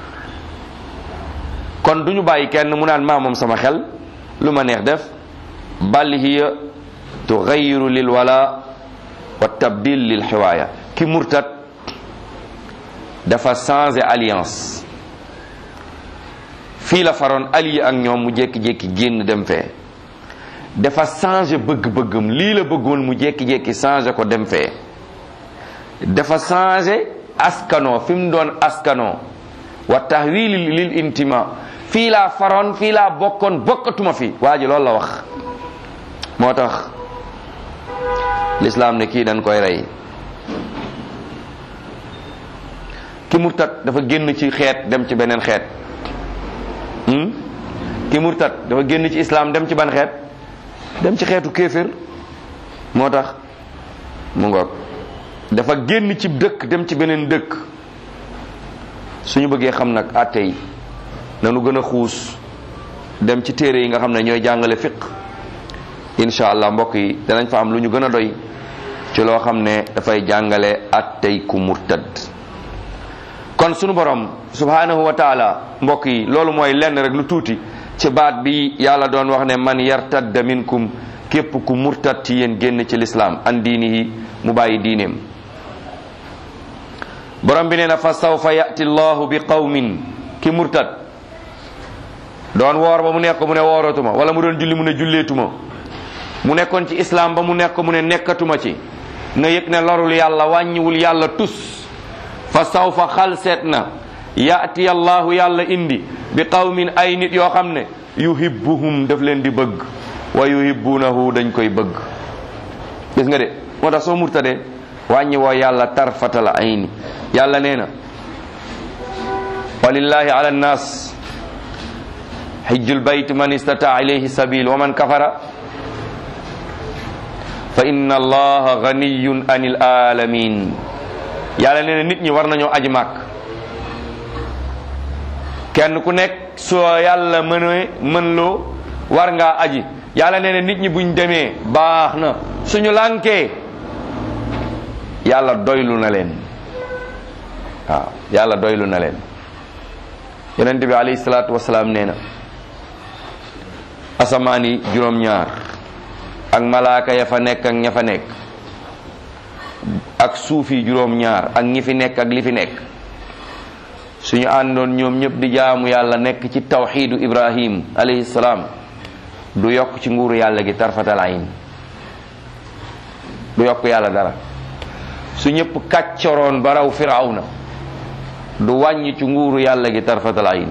kon du ñu bàyyi kenn mu naan maa moom sama xel lu ma neex def bal hiya tugayiru lil wala wa tabdil lil xiwaaya ki murtat dafa changé alliance fii la faroon allié ak ñoom mu jékki-jékki génn dem fee dafa changé bëgg-bëggam lii la bëggoon mu jékki-jékki changé ko dem fee dafa changé askanoo fi mu doon askanoo wa tahwili lil intima fii laa faroon fii laa bokkoon bokkatuma fi waa ji loolu la wax moo tax lislaam ne kii dañ koy rey ki murtat dafa génn ci xeet dem ci beneen xeet ki murtat dafa génn ci islam dem ci ban xeet dem ci xeetu kéefér moo tax mu ngoog dafa génn ci dëkk dem ci beneen dëkk suñu bëggee xam nag àtte yi nanu gën a xuus dem ci téere yi nga xam ne ñooy jàngale fiq incha allah mbokk yi danañ fa am lu ñu gën a doy ci loo xam ne dafay jàngale àttey ku murtad kon sunu borom subhanahu wa taala mbokk yi loolu mooy lenn rek lu tuuti ci baat bi yàlla doon wax ne man yartadda minkum képp ku murtad ci yéen génn ci lislaam an diinihi mu bàyyi diineem borom bi nee na fa sawfa yati llahu bi qawmin ki murtad doon woor ba mu nekk mu ne wooratuma wala mu doon julli mu ne julleetuma mu nekkoon ci islam ba mu nekk mu ne nekkatuma ci na yëg ne lorul yàlla wàññiwul yàlla tus fa sawfa xal seet na yati allahu yàlla indi bi qawmin ay nit yoo xam ne yuhibbuhum daf leen di bëgg wa yuhibbunahu dañ koy bëgg gis nga de moo tax soo murtadee wàññi woo yàlla tarfatal ayni yàlla nee na walillahi ala nnas xijjul bayt man istata ilayhi sabil wa man kafara fa inna allaha ganiyun anil alamin yàlla nee na nit ñi war nañoo aji màkk kenn ku nekk soo yàlla mën mën loo war ngaa aji yàlla nee na nit ñi buñ demee baax na suñu lànkee yàlla doylu na leen waaw yàlla doylu na leen yonent bi alayhi salaatu wasalaam nee na asamaan yi juróom-ñaar ak malaaka ya fa nekk ak ña fa nekk ak suuf yi juróom-ñaar ak ñi fi nekk ak li fi nekk suñu àndoon ñoom ñëpp di jaamu yàlla nekk ci tawxiidu ibrahim alayhi salaam du yokk ci nguuru yàlla gi tarfatal ayn du yokk yàlla dara su ñëpp kàccoroon ba raw firawna du wàññi ci nguuru yàlla gi tarfatal ayn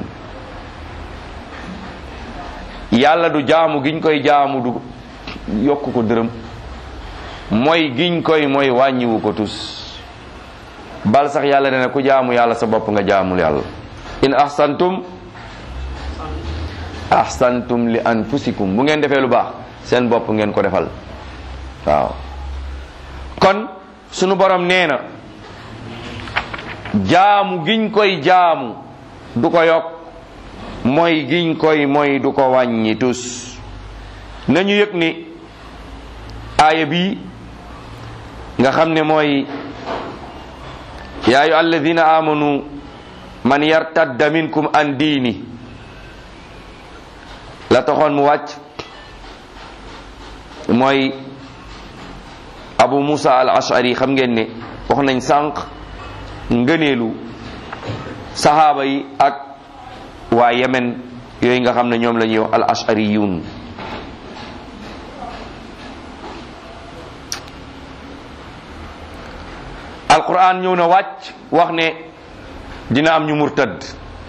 yàlla du jaamu giñ koy jaamu du yokk ko dërëm mooy giñ koy mooy wàññiwu ko tus bal sax yàlla ne na ku jaamu yàlla sa bopp nga jaamul yàlla in ahsantum ahsantum li anfusikum bu ngeen defee lu baax seen bopp ngeen ko defal waaw kon sunu borom nee na jaamu giñ koy jaamu du ko yokk mooy giñ koy mooy du ko wàññi tus nañu yëg ni aaya bii nga xam ne mooy yaa ayu alladina amanu man yartadda minkum an diini la taxoon mu wàcc mooy abu musa al ashari xam ngeen ne wax nañ sànq ngëneelu saxaaba yi ak waa yemen yooyu nga xam ne ñoom la ñuy wax al ashariyun alquran ñëw na wàcc wax ne dina am ñu murtad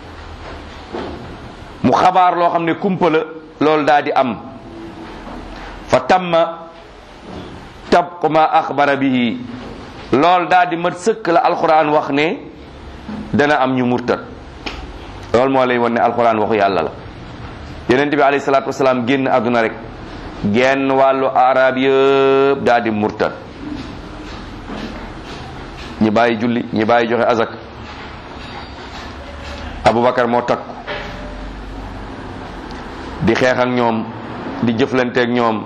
mu xabaar loo xam ne kumpa la loolu daal di am fa tamma tabqu ma axbara bihi loolu daal di mat sëkk la alquran wax ne dana am ñu murtad loolu moo lay won ne alquran waxu yàlla la yonent bi alayhi salaatu wasalaam génn àdduna rek genn wàllu arab yëpp daal di murtad ñi bàyyi julli ñi bàyyi joxe azak abubakar moo takku di xeex ak ñoom di jëflanteeg ñoom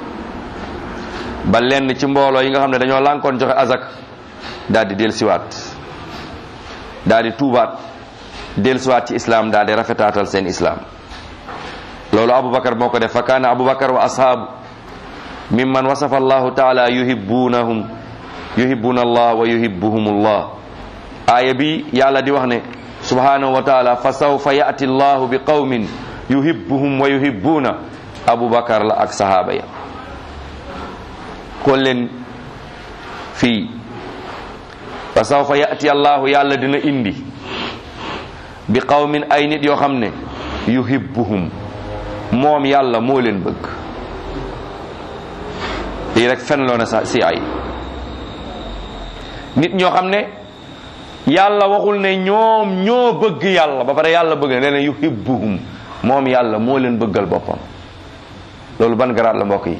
ba lenn ci mbooloo yi nga xam ne dañoo lànkoon joxe azak daal di dellusiwaat daal di tuubaat dellusiwaat ci islam daal di rafetaatal seen islam loolu abubakar moo ko def fa kaana abubakar wa ashaabu mimman wasafa allahu taala yuhibbunahum yuhibbuna allah wa yuhibbuhum allah aaya bi yàlla di wax ne subhanahu wa taala fa sawfa yati allahu bi qawmin yuhibbuhum wa yuhibbuna abubakar la ak sahaaba ya kon leen fii fa sawfa yati allahu yàlla dina indi bi qawmin ay nit yoo xam ne yuhibbuhum moom yàlla moo leen bëgg lii rek fen loo na sa si ay nit ñoo xam ne yàlla waxul ne ñoom ñoo bëgg yàlla ba pare yàlla bëgg ne leen yuhibbuhum moom yàlla moo leen bëggal boppam loolu ban garaat la mbokk yi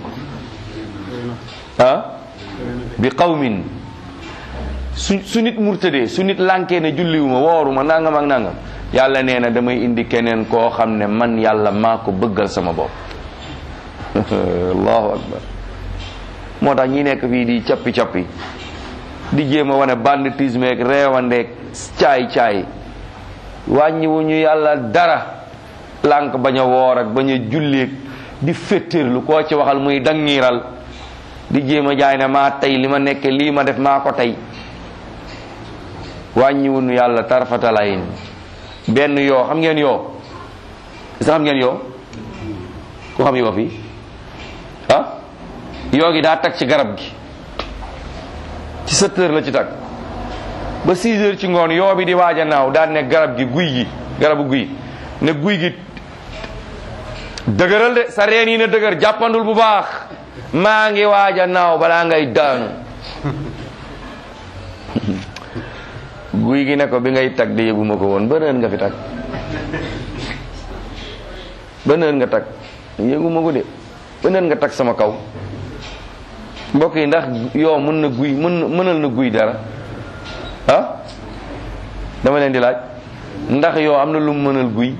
ah bi qawmin su su nit murtadee su nit lànkee ne julliwuma wooruma nangam ak nangam yàlla nee na damay indi keneen koo xam ne man yàlla maa ko bëggal sama bopp allahu akbar moo tax ñi nekk fii di cappi cappi di jéem a wane banditisme ak reewandeeg caay caay wàññiwuñu yàlla dara lànk bañ a woor ak bañ a julleeg di féttéerlu koo ci waxal muy dangiiral di jéem a jaay ne maa tey li ma nekke lii ma def maa ko tey wàññiwuñu yàlla tarfatalayin benn yoo xam ngeen yoo sa xam ngeen yoo ku xam yoo fii ah yoo gi daa tag ci garab gi ci sept heures la ci tag ba six heures ci ngoon yoo bi di waaj a naaw daal ne garab gi guy gi garabu guy ne guy gi dëgëral de sa reen yi na dëgër jàppandul bu baax maa ngi waaj a naaw balaa ngay daanu guy gi ne ko bi ngay tag di yëguma ko woon beneen nga fi tag beneen nga tag yëguma ko de beneen nga tag sama kaw mbokk yi ndax yoo mën na guy mën mënal na guy dara ah dama leen di laaj ndax yoo am na lu mu mënal guy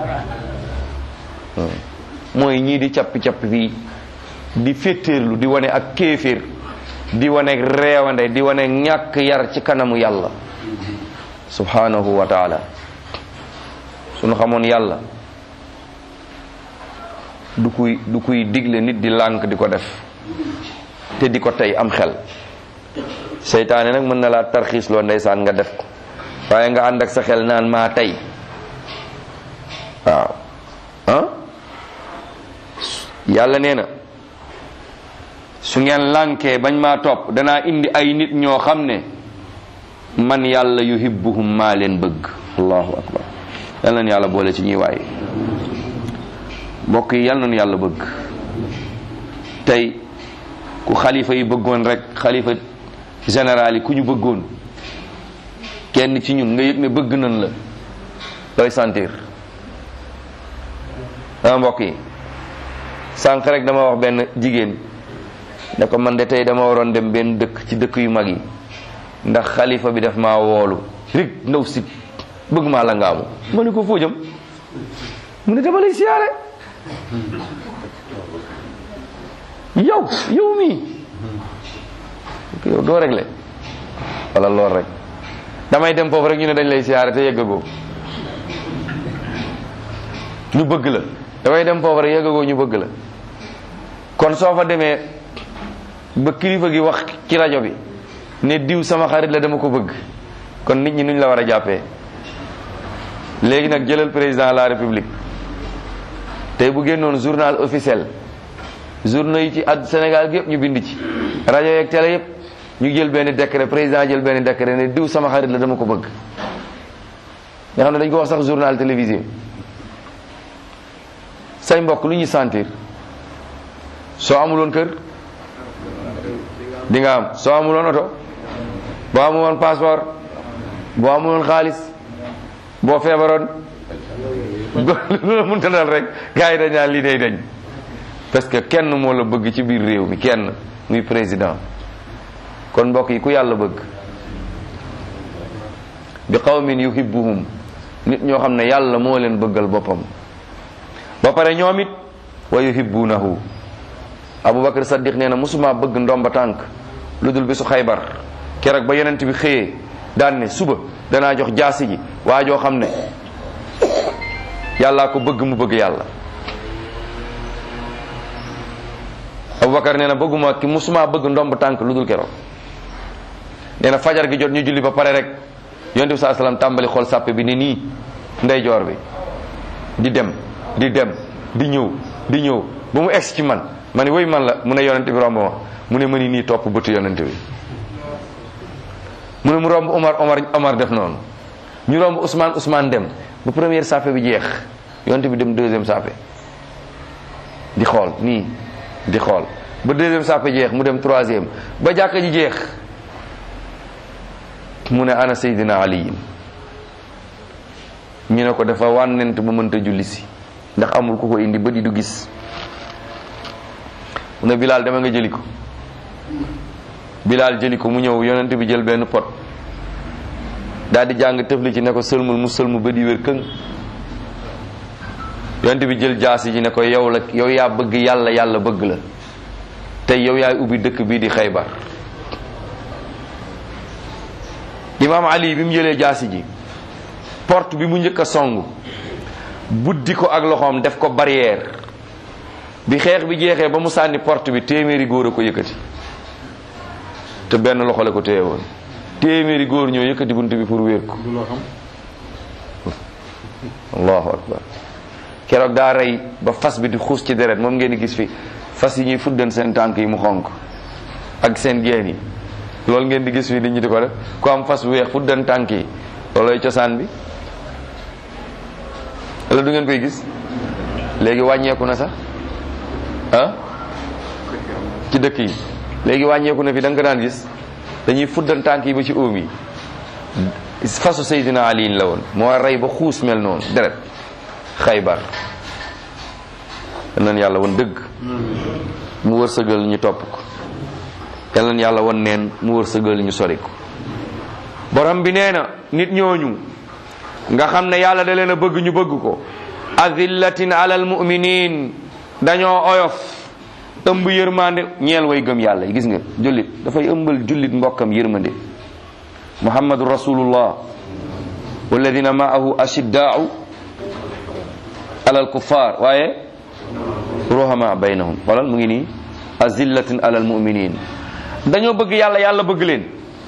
mooy ñii di cappi cappi fii di féttéerlu di wane ak kéeféer di wane reewande di wane ñàkk yar ci kanamu yàlla subhanahu wa taala sunu xamoon yàlla du kuy du kuy digle nit di lànk di ko def te di ko tey am xel seytaane nag mën na laa tarxiis loo ndeysaan nga def ko waaye nga ànd ak sa xel naan maa tey waaw ah yàlla nee na su ngeen lànkee bañ maa topp danaa indi ay nit ñoo xam ne man yàlla yuhibbuhum maa leen bëgg allahu akbar yal nañu yàlla boole ci ñuy waaye mbokk yi yal nañu yàlla bëgg tey ku xalifa yi bëggoon rek xalifa général yi ku ñu bëggoon kenn ci ñun nga yëg ne bëgg nañ la looy sentir dama mbokk yi sànq rek dama wax benn jigéen ne ko man de tey dama waroon dem benn dëkk ci dëkk yu mag yi ndax xalifa bi daf maa woolu rek ndaw si bëgg maa la ngaamu ma ne ko foo jëm mu ne dama lay siyaare yow yow mii yow doo réglé wala lool rek damay dem foofu rek ñu ne dañ lay siyaare te yëggagoo ñu bëgg la damay dem foofu rek yëggagoo ñu bëgg la kon soo fa demee ba kilifa gi wax ci rajo bi ne diw sama xarit la dama ko bëgg kon nit ñi nuñ la war a jàppee léegi nag jëlal président de la république tey bu génnoon journal officiel journaux yi ci ad Sénégal gi yëpp ñu bind ci rajo yeeg télé yëpp ñu jël benn décret président jël benn décret ne diw sama xarit la dama ko bëgg nga xam ne dañ ko wax sax journal télévisé say mbokk lu ñuy sentir soo amuloon kër di nga am soo amuloon oto boo amuloon passeport boo amuloon xaalis boo feebaroon lu la mënta dal rek gars yi dañ naan lii day dañ parce que kenn moo la bëgg ci biir réew mi kenn muy président kon mbokk yi ku yàlla bëgg bi qawmin yuhibbuhum nit ñoo xam ne yàlla moo leen bëggal boppam ba pare ñoom it wa yuhibbunahu abubakar saddiq nee na musuma bëgg ndomba tànk lu dul bisu xaybar keroog ba yonent bi xëyee daan ne suba danaa jox jaasi ji waa joo xam ne yàllaa ko bëgg mu bëgg yàlla abubakar nee na bëgguma ki musuma bëgg ndomb tànk lu dul keroog nee na fajar gi jot ñu julli ba pare rek yonent bi saa salaam tàmbali xool sàppe bi ne nii ndeyjoor bi di dem di dem di ñëw di ñëw ba mu egsi ci man ma ne woy man la mu ne yonent bi romb ma mu ne ma ni nii topp bëtu yonent bi mu ne mu romb Omar Omar Omar def noonu ñu romb Ousmane Ousmane dem ba première sàppe bi jeex yonent bi dem deuxième sàppe di xool nii di xool ba deuxième sàppe jeex mu dem troisième ba jàkka ji jeex mu ne ana Seydina Ali ñu ne ko dafa wànnent ba mënta julli si ndax amul ku ko indi ba di du gis mu ne Bilal dama nga jëli ko Bilal jëli ko mu ñëw yonent bi jël benn pot daal di jàng tëfli ci ne ko sëlmul mu sëlmu ba di wér këng yonent bi jël jaasi ji ne ko yow la yow yaa bëgg yàlla yàlla bëgg la tey yow yaay ubbi dëkk bii di xaybar imaam ali bi mu jëlee jaasi ji porte bi mu njëkk a song buddi ko ak loxoom def ko barrière bi xeex bi jeexee ba mu sànni porte bi téeméeri góor a ko yëkkati te benn loxo la ko téye woon téeméeri góor ñoo yëkkati bunt bi pour wéer ko allahu akbar keroog daa rey ba fas bi di xuus ci deret moom ngeen di gis fi fas yi ñuy fuddan seen tànk yi mu xonk ak seen geen yi loolu ngeen di gis fi nit ñi di ko def ku am fas bu weex fuddan tànk yi loolooy cosaan bi wala du ngeen koy gis léegi wàññeeku na sax ah ci dëkk yi léegi wàññeeku na fi da nga ko daan gis dañuy fuddan tànk yi ba ci óom yi fasu Seydina Ali la woon moo rey ba xuus mel noonu deret xaybar yal nañ yàlla won dëgg mu wërsëgal ñu topp ko yal nañ yàlla won neen mu wërsëgal ñu sori ko borom bi nee na nit ñooñu nga xam ne yàlla da leen a bëgg ñu bëgg ko azillatin alal muminin dañoo oyof ëmb yërmande ñeel way gëm yàlla gis nga jullit dafay ëmbal jullit mbokkam yërmande muhammadu rasulullah walladina maahu ashiddaau alal kuffar waaye ruhama baynahum xoolal mu ngi nii azillatin alal muminin dañoo bëgg yàlla yàlla bëgg leen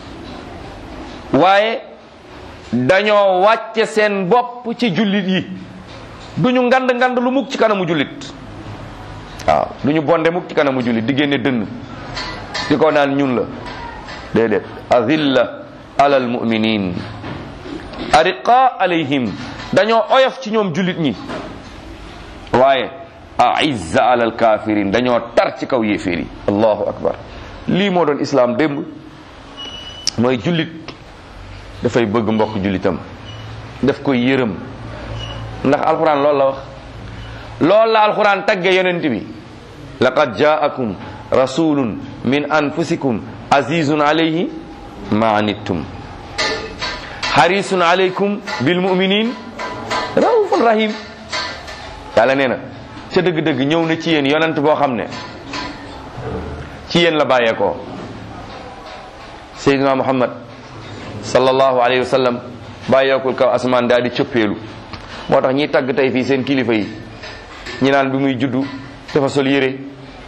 waaye dañoo wàcce seen bopp ci jullit yi duñu ngand ngand lu mukk ci kanamu jullit waaw duñu bonde mukk ci kanamu jullit di génne dënn di ko naan ñun la déedéet azilla alal muminin ariqa alayhim dañoo oyof ci ñoom jullit ñi waaye aizza alal kafirin dañoo tar ci kaw yéeféer yi allahu akbar lii moo doon islam démb mooy jullit dafay bëgg mbokk jullitam daf koy yërëm ndax alquran loolu la wax loolu la alquran tagge yonent bi laqad jaakum rasulun min anfusikum azizun alayhi ma anittum harisun alaykum bil muminin raufun rahim yàlla nee na ca dëgg-dëgg ñëw na ci yéen yonent boo xam ne ci yéen la bàyyeekoo Seydina Muhammad sallallahu alayhi wa sallam bàyyeekul kaw asamaan daal di cëppeelu moo tax ñiy tagg tey fii seen kilifa yi ñi naan bi muy juddu dafa sol yére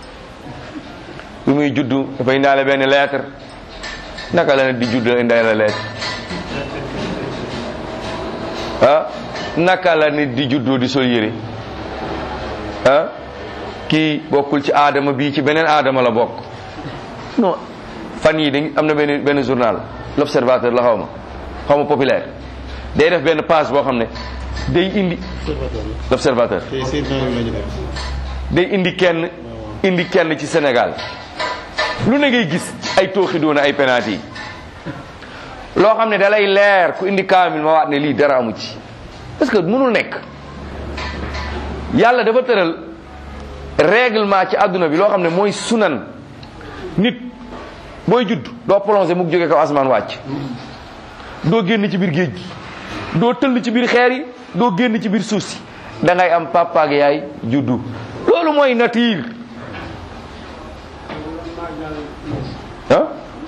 bi muy juddu dafa indaale benn lettre naka la ne di juddu indaale lettre ah naka la nit di juddoo di sol yére ah kii bokkul ci aadama bii ci beneen aadama la bokk non fan yi dañ am na benn benn journal l'observateur la xaw ma xaw ma populaire day def benn page boo xam ne day indi l'observateur day indi kenn indi kenn ci Sénégal lu ne ngay gis ay tooxi doona ay penalty yi loo xam ne da lay leer ku indi kaamil ma waat ne lii dara amu ci parce que mënul nekk yàlla dafa tëral règlement ci àdduna bi loo xam ne mooy sunan nit booy judd doo plongé mu jóge kaw asamaan wàcc doo génn ci biir géej gi doo tëll ci biir xeer yi doo génn ci biir suuf si da ngay am papa ak yaay juddu loolu mooy nature ah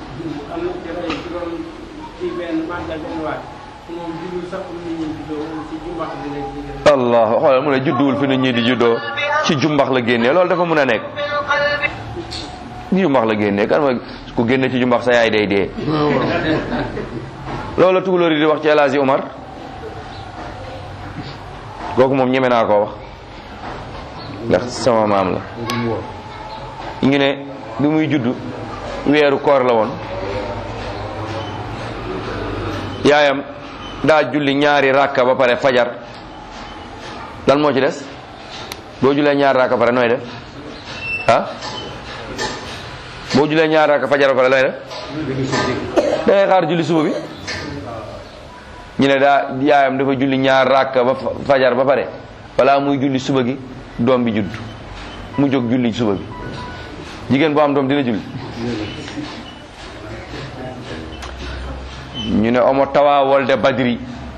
allah xoolal mu ne judduwul fi nit ñi di juddoo ci jumbax la génnee loolu dafa mun a nekk jumbax la génnee kan mooy ku génne ci jumbax sa yaay day dee loolu la tukulóor yi di wax ci El Hadji Omar kooku moom ñeme naa koo wax ndax sama maam la ñu ne bi muy juddu weeru koor la woon yaayam daa julli ñaari rakka ba pare fajar lan moo ci des boo jullee ñaari rakka pare nooy def ah boo jullee ñaari rakka fajar ba pare nooy def da ngay xaar julli suba bi ñu ne daa yaayam dafa julli ñaar rakka ba fajar ba pare balaa muy julli suba gi doom bi judd mu jóg julli suba bi jigéen boo am doom dina julli ñu ne omo tawa wolde badri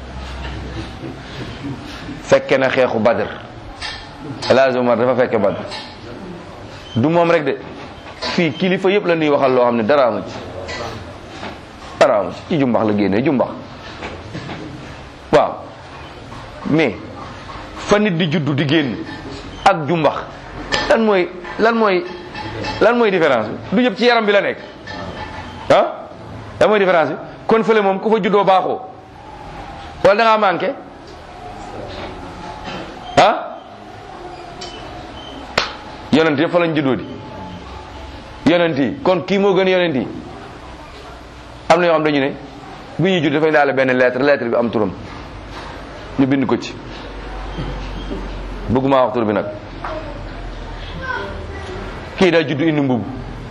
fekke na xeexu badr El Hadji Omar dafa fekke badr du moom rek de fii kilifa yëpp la ñuy waxal loo xam ne dara amu ci dara amu ci ci jumbax la génnee jumbax waaw mais fa nit di juddu di génn ak jumbax lan mooy lan mooy lan mooy différence bi du yëpp ci yaram bi la nekk ah lan mooy différence bi kon fële moom ku fa juddoo baaxoo wala da ngaa manqué ah yonent yëpp fa lañ juddoo di yonent yi kon kii moo gën yonent yi am na yoo xam dañu ne bu ñuy judd dafay daale benn lettre lettre bi am turam ñu bind ko ci bëgguma wax tur bi nag kii daa judd indi mbubb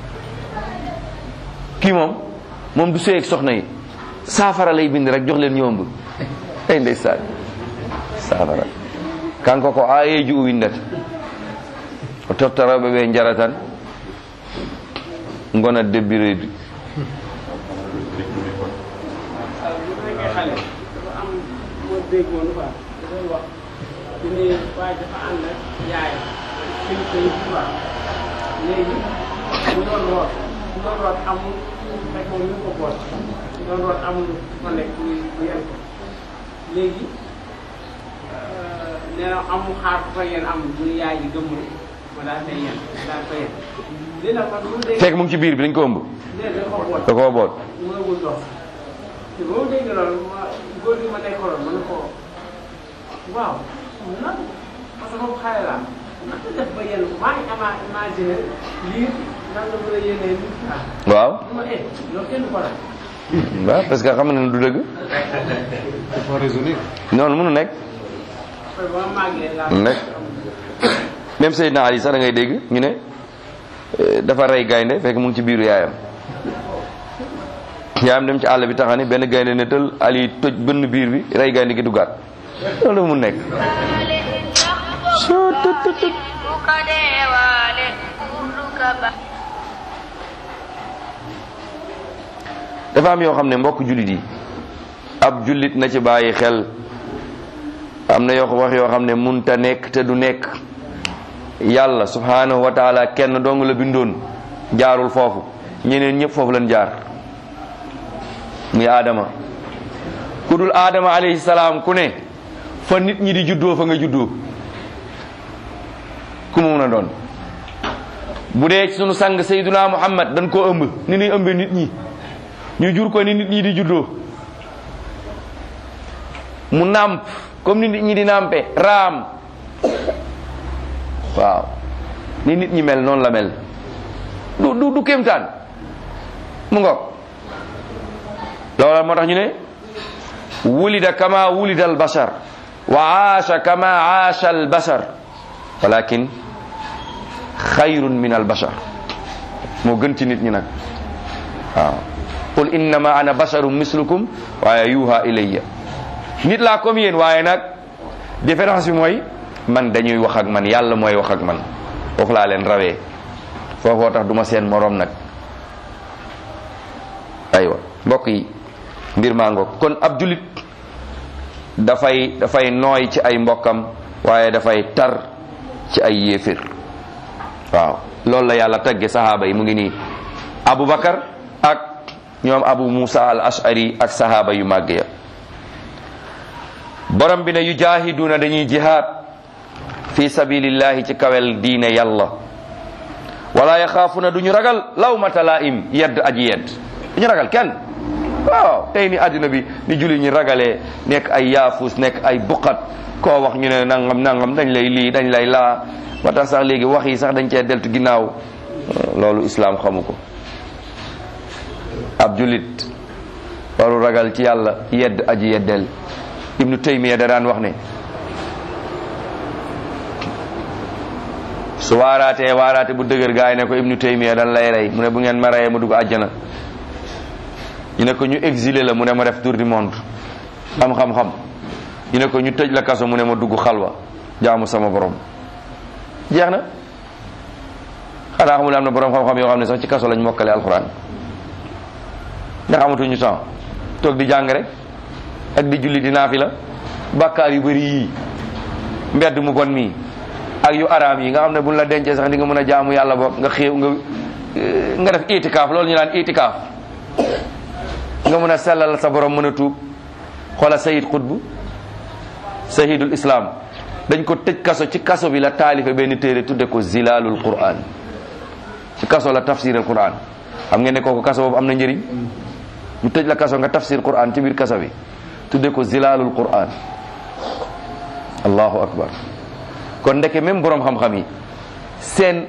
kii moom moom du sëy ak soxna yi saafara lay bind rek jox leen ñoom bu ay ndeysaan saafara kanko ko ayeji o windata o toftoroɓe ɓe jara tan gona debbireedi léegi mu doon root mu doon root amul fekk moom ñu ko boot mu doon root amul fa nekk muy mu yen ko léegi nee na amul xaar ku fa yen amul mu ne yaay ji gëmm ma daal koy yen daal koy yen léegi nag man lu dee fekk mu ngi ci biir bi dañ ko ëmb léegi da ko boot da koo boot mënagul dox te ba ma dégg loolu ma góor gi ma nekkaloon ma ne ko waaw nan parce que moom xale laa naka def ba yéen maa ngi ama imaginer lii nan la mën a yéenee nit ah waaw ma eh loolu kenn du ko laaj waaw parce que xam na ne du dëgg dafa raisonner. noonu mënu nekk après ba ma màggee laa nekk même Seydina Ali sax da ngay dégg ñu ne eh, dafa rey gaynde fekk mu ngi ci biiru yaayam yaayam dem ci àll bi taxani benn gaynde ne tël Ali toj bënn biir bi rey gaynde gi duggaat loolu mu nekk dafa am yoo xam ne mbokk jullit yi ab jullit na ci bàyyi xel am na yoo wax yoo xam ne munta nekk te du nekk yàlla subhanahu wa taala kenn dong la bindoon jaarul foofu ñeneen ñëpp foofu lañ jaar muy aadama ku dul aadama alayhi salaam ku ne fa nit ñi di juddoo fa nga juddoo ku mu mun a doon bu dee ci sunu sang sayduna muhammad dañ koo ëmb ni ñuy ëmbe nit ñi ñu jur ko ni nit ñi di juddoo mu nàmp comme ni nit ñi di nàmpe raam waaw ni nit ñi mel noonu la mel du du du kéemtaan mu ngoog loola moo tax ñu ne wulida kama wulida al bashar wa aasha kama aasha al bashar walakin xayrun min al bashar moo gën ci nit ñi nag waaw qul innama ana basharun mislukum waaye yuha ilayya nit laa comme yéen waaye nag différence bi mooy man dañuy wax ak man yàlla mooy wax ak man foofu laa leen rawee foofoo tax duma seen moroom nag aywa mbokk yi mbir maa ngoog kon ab julit dafay dafay nooy ci ay mbokkam waaye dafay tar ci ay yéefér waaw loolu la yàlla tagge sahaaba yi mu ngi nii abubakar ak ñoom abu musa al ashari ak sahaaba yu màgg ya borom bi ne yu jaahiduuna dañuy jihaad fi sabilillahi ci kawel diine yàlla wala yaxaafuna duñu ragal lawmata laim yedd aji yedd duñu ragal kenn waaw tey ni àddina bi ni julli ñi ragalee nekk ay yaafus nekk ay buqat koo wax ñu ne nangam nangam dañ lay lii dañ lay laa ba tax sax léegi wax yi sax dañ cee deltu ginnaaw loolu islaam xamu ko ab jullit waru ragal ci yàlla yedd aji yeddeel ibnu taymiya da daan wax ne su waaraatee waaraate bu dëgër gaay ne ko ibnu taymiya dan lay rey mu ne bu ngeen ma reyee ma dugg àjjana ñu ne ko ñu exilé la mu ne ma def tour du monde am xam-xam ñu ne ko ñu tëj la kaso mu ne ma dugg xalwa jaamu sama borom jeex na xanaa xamul am na borom xam-xam yoo xam ne sax ci kaso lañ mokkale alxuraan ndax amatuñu temps toog di jàng rek ak di julli di naafila bàkkaar yu bëri yii mbedd mu bon mii ak yu araam yi nga xam ne buñ la dencee sax di nga mën a jaamu yàlla boog nga xéew nga nga def itikaaf loolu ñu naan itikaaf nga mën a sellal sa borom mën a tuub xoola sayid xutb sayidul islam dañ ko tëj kaso ci kaso bi la taalife benn téere tudde ko zilalul quran ci kaso la tafsir al quran xam ngeen ne kooku kaso boobu am na njëriñ ñu tëj la kaso nga tafsir quran ci biir kaso bi tudde ko zilalul quran allahu akbar kon ndeke même borom xam-xam yi seen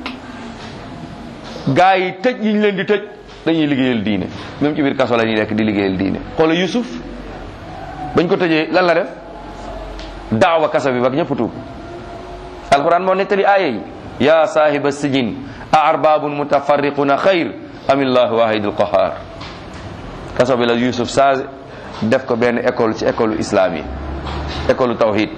gaa yi tëj yi ñu leen di tëj dañuy liggéeyal diine même ci biir kaso la ñuy nekk di liggéeyal diine xoola yusuf bañ ko tëjee lan la def daawa kaso bi ba ñëpp tuub alquran moo nettali aaya yi ya saahiba sijin a arbabun mutafarriquna xayr am illahu wahidul qahar kaso bi la yusuf sage def ko benn école ci école islam yi école tawhid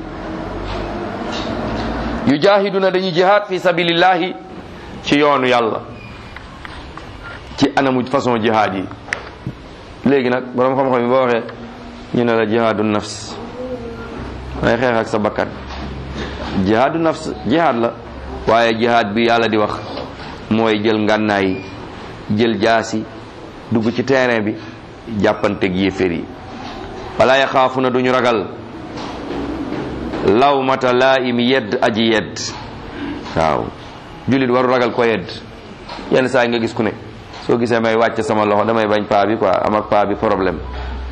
yujahiduna dañuy jihad fi sabilillahi ci yoonu yàlla ci anamu façon jihad yi léegi nag borom xam-xam yi boo waxee ñu ne la jihadu nafs may xeex ak sa bakkan jihadu nafs jihad la waaye jihad bi yàlla di wax mooy jël ngànnaay jël jaasi dugg ci terrain bi jàppanteeg yéeféer yi wala yaxaafuna duñu ragal lawmata laa'im yedd aji yedd waaw jullit waru ragal ko yedd yenn saa yi nga gis ku ne soo gisee may wàcc sama loxo damay bañ paa bi quoi am ak paa bi problème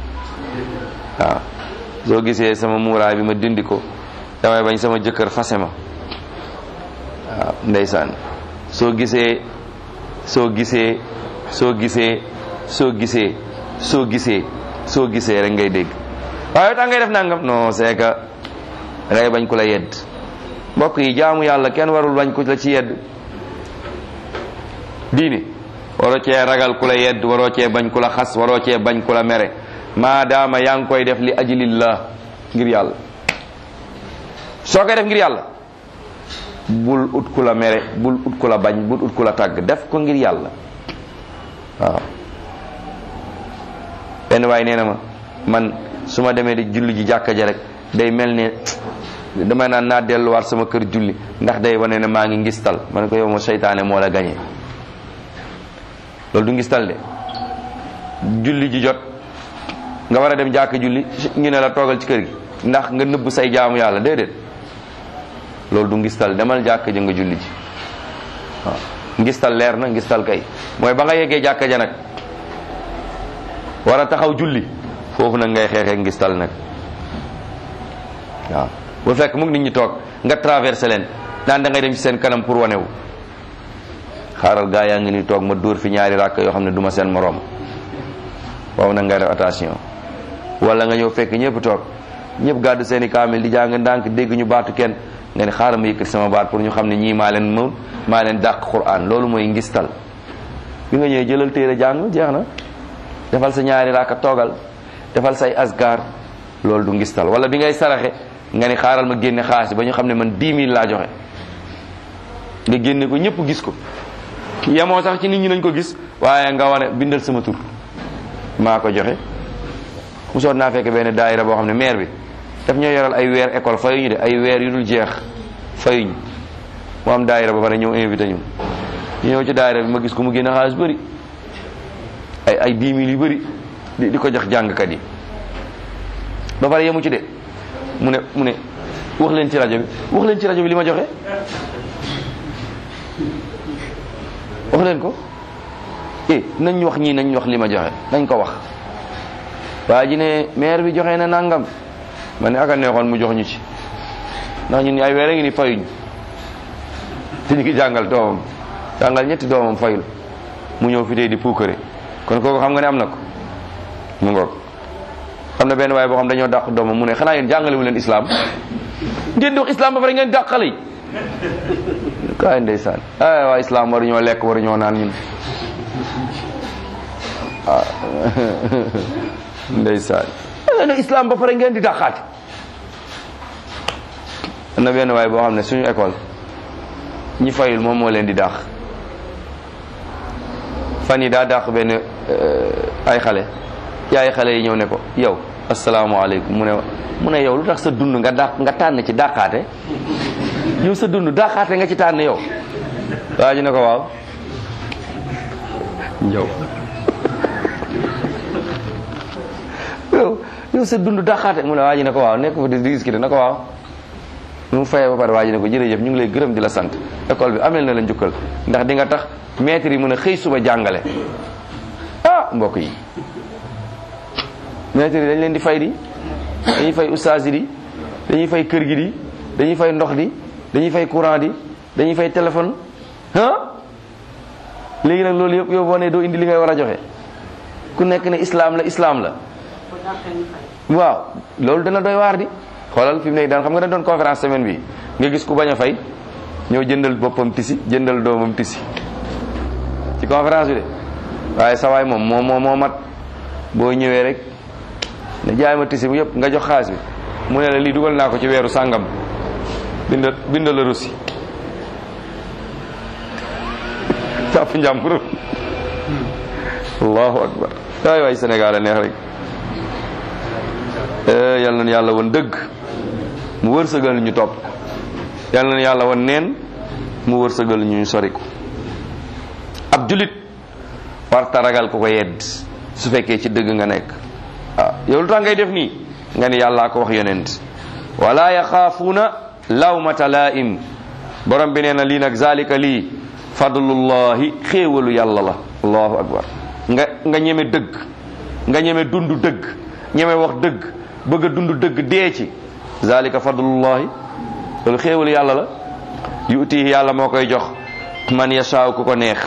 waaw soo gisee sama muuraay bi ma dindi ko damay bañ sama jëkkër fase ma waaw ndeysaan soo gisee soo gisee soo gisee soo gisee soo gisee soo gisee rek ngay dégg waaye tax ngay def nangam non c'est que dangay bañ ku la yedd mbokk yi jaamu yàlla kenn warul bañ ku la ci yedd diini waroo cee ragal ku la yedd waroo cee bañ ku la xas waroo cee bañ ku la mere maadaama yaa ngi koy def li ajlillah ngir yàlla soo koy def ngir yàlla bul ut ku la mere bul ut ku la bañ bul ut ku la tàgg def ko ngir yàlla waaw benn waay nee na ma man su ma demee di julli ji jàkka ja rek day mel ne damay naan naa delluwaat sama kër julli ndax day wane ne maa ngi ngistal ma ne ko yow ma seytaane moo la gañe loolu du ngistal de julli ji jot nga war a dem jàkka julli ñu ne la toogal ci kër gi ndax nga nëbb say jaamu yàlla déedéet loolu du ngistal demal jàkka ja nga julli ji waaw ngistal leer na ngistal kay mooy ba nga yeggee jàkka ja nag war a taxaw julli foofu nag ngay xeexee ngistal nag waaw bu fekk mu ngi nit ñi toog nga traversé leen naan da ngay dem ci seen kanam pour wanewu xaaral gaa yaa ngi ni toog ma dóor fi ñaari ràkk yoo xam ne du ma seen moroom waaw nag ngay def attention wala nga ñëw fekk ñëpp toog ñëpp gàddu seen i kaamil di jàng ndànk dégg ñu baatu kenn nga ne xaaral ma yëkkati sama baat pour ñu xam ne ñii maa leen moom maa leen dàq Qur'an loolu mooy ngistal bi nga ñëwee jëlal téere jàng jeex na defal sa ñaari raaka toogal defal say asgar loolu du ngistal wala bi ngay saraxe nga ni xaaral ma génne xaalis ba ñu xam ne man 10 000 laa joxe nga génne ko ñëpp gis ko yemoo sax ci nit ñi nañ ko gis waaye nga wane bindal sama tur maa ko joxe mosoon naa fekk benn daayira boo xam ne maire bi daf ñoo yoral ay weer école fayuñu de ay weer yu dul jeex fayuñu mu am daayira ba pare ñëw invité ñu ñu ñëw ci daayira bi ma gis ko mu génne xaalis bëri ay ay 10 000 yu bëri di di ko jox jàngkat yi ba pare yemu ci de mu ne mu ne wax leen ci rajo bi wax leen ci rajo bi li ma joxe wax leen ko eh nañ wax ñii nañ wax li ma joxe nañ ko wax waa ji ne maire bi joxe na nangam ma ne aka neexoon mu jox ñu ci ndax ñun ay weer a ngi ni fayuñ te ñu ngi jàngal doomam jàngal ñetti doomam fayul mu ñëw fi tey di puukare kon kooku xam nga ne am na ko mu ngoog xam na benn waaye boo xam dañoo dàq doomam mu ne xanaa yéen jàngale wu leen islam ngeen di wax islam ba pare ngeen dàq xale yi kaay ndeysaan ay waa islam waruñoo lekk waruñoo naan ñun ah ndeysaan ne islam ba pare ngeen di dàqaate am na benn waaye boo xam ne suñu école ñi fayul moom moo leen di dàq fan yi daa dàq benn ay xale yaay xale yi ñëw ne ko yow asalaamaaleykum mu ne mu ne yow lu tax sa dund nga dàq nga tànn ci dàqaate yow sa dund dàqaate nga ci tànn yow waa ji ne ko waaw yow yow yow sa dund dàqaate mu ne waa ji ne ko waaw nekk fa di discuter na ko waaw mu fayee ba pare waa ji ne ko jërëjëf ñu ngi lay gërëm di la sant école bi amel na la njukkal ndax di nga tax maître yi mën a xëy suba jàngale ah mbokk yi maître yi dañ leen di fay di dañuy fay ustaas yi di dañuy fay kër gi di dañuy fay ndox di dañuy fay courant di dañuy fay téléphone ah léegi nag loolu yëpp yow boo ne doo indi li ngay war a joxe ku nekk ne islam la islam la waaw loolu dana doy waar di xoolal fi mu nekk daan xam nga dañ doon conférence semaine bi nga gis ku bañ a fay ñëw jëndal boppam tisi jëndal doomam tisi ci conférence bi de waaye sa waay moom moo moo moo mat boo ñëwee rek ne jaay ma tisi bu yëpp nga jox xaalis bi mu ne la lii dugal naa ko ci weeru sàngam bindal bindal la russi jàpp njàmbur allahu akbar waay waay Sénégal a neex rek yal na yàlla woon dëgg mu wërsëgal ñu topp yal na yàlla woon neen mu wërsëgal ñu sori ko ab julit warta ragal ko ko yedd su fekkee ci dëgg nga nekk waaw yow lu tax ngay def nii nga ni yàllaa ko wax yonent wala yaxaafuuna lawmata laa'im borom bi nee na lii nag zalika lii fadlullahi xéewalu yàlla la allahu akbar nga nga ñeme dëgg nga ñeme dund dëgg ñeme wax dëgg bëgg a dund dëgg dee ci zalika fadlullahi loolu xéewal yàlla la yuutihi yàlla moo koy jox man yashaaw ku ko neex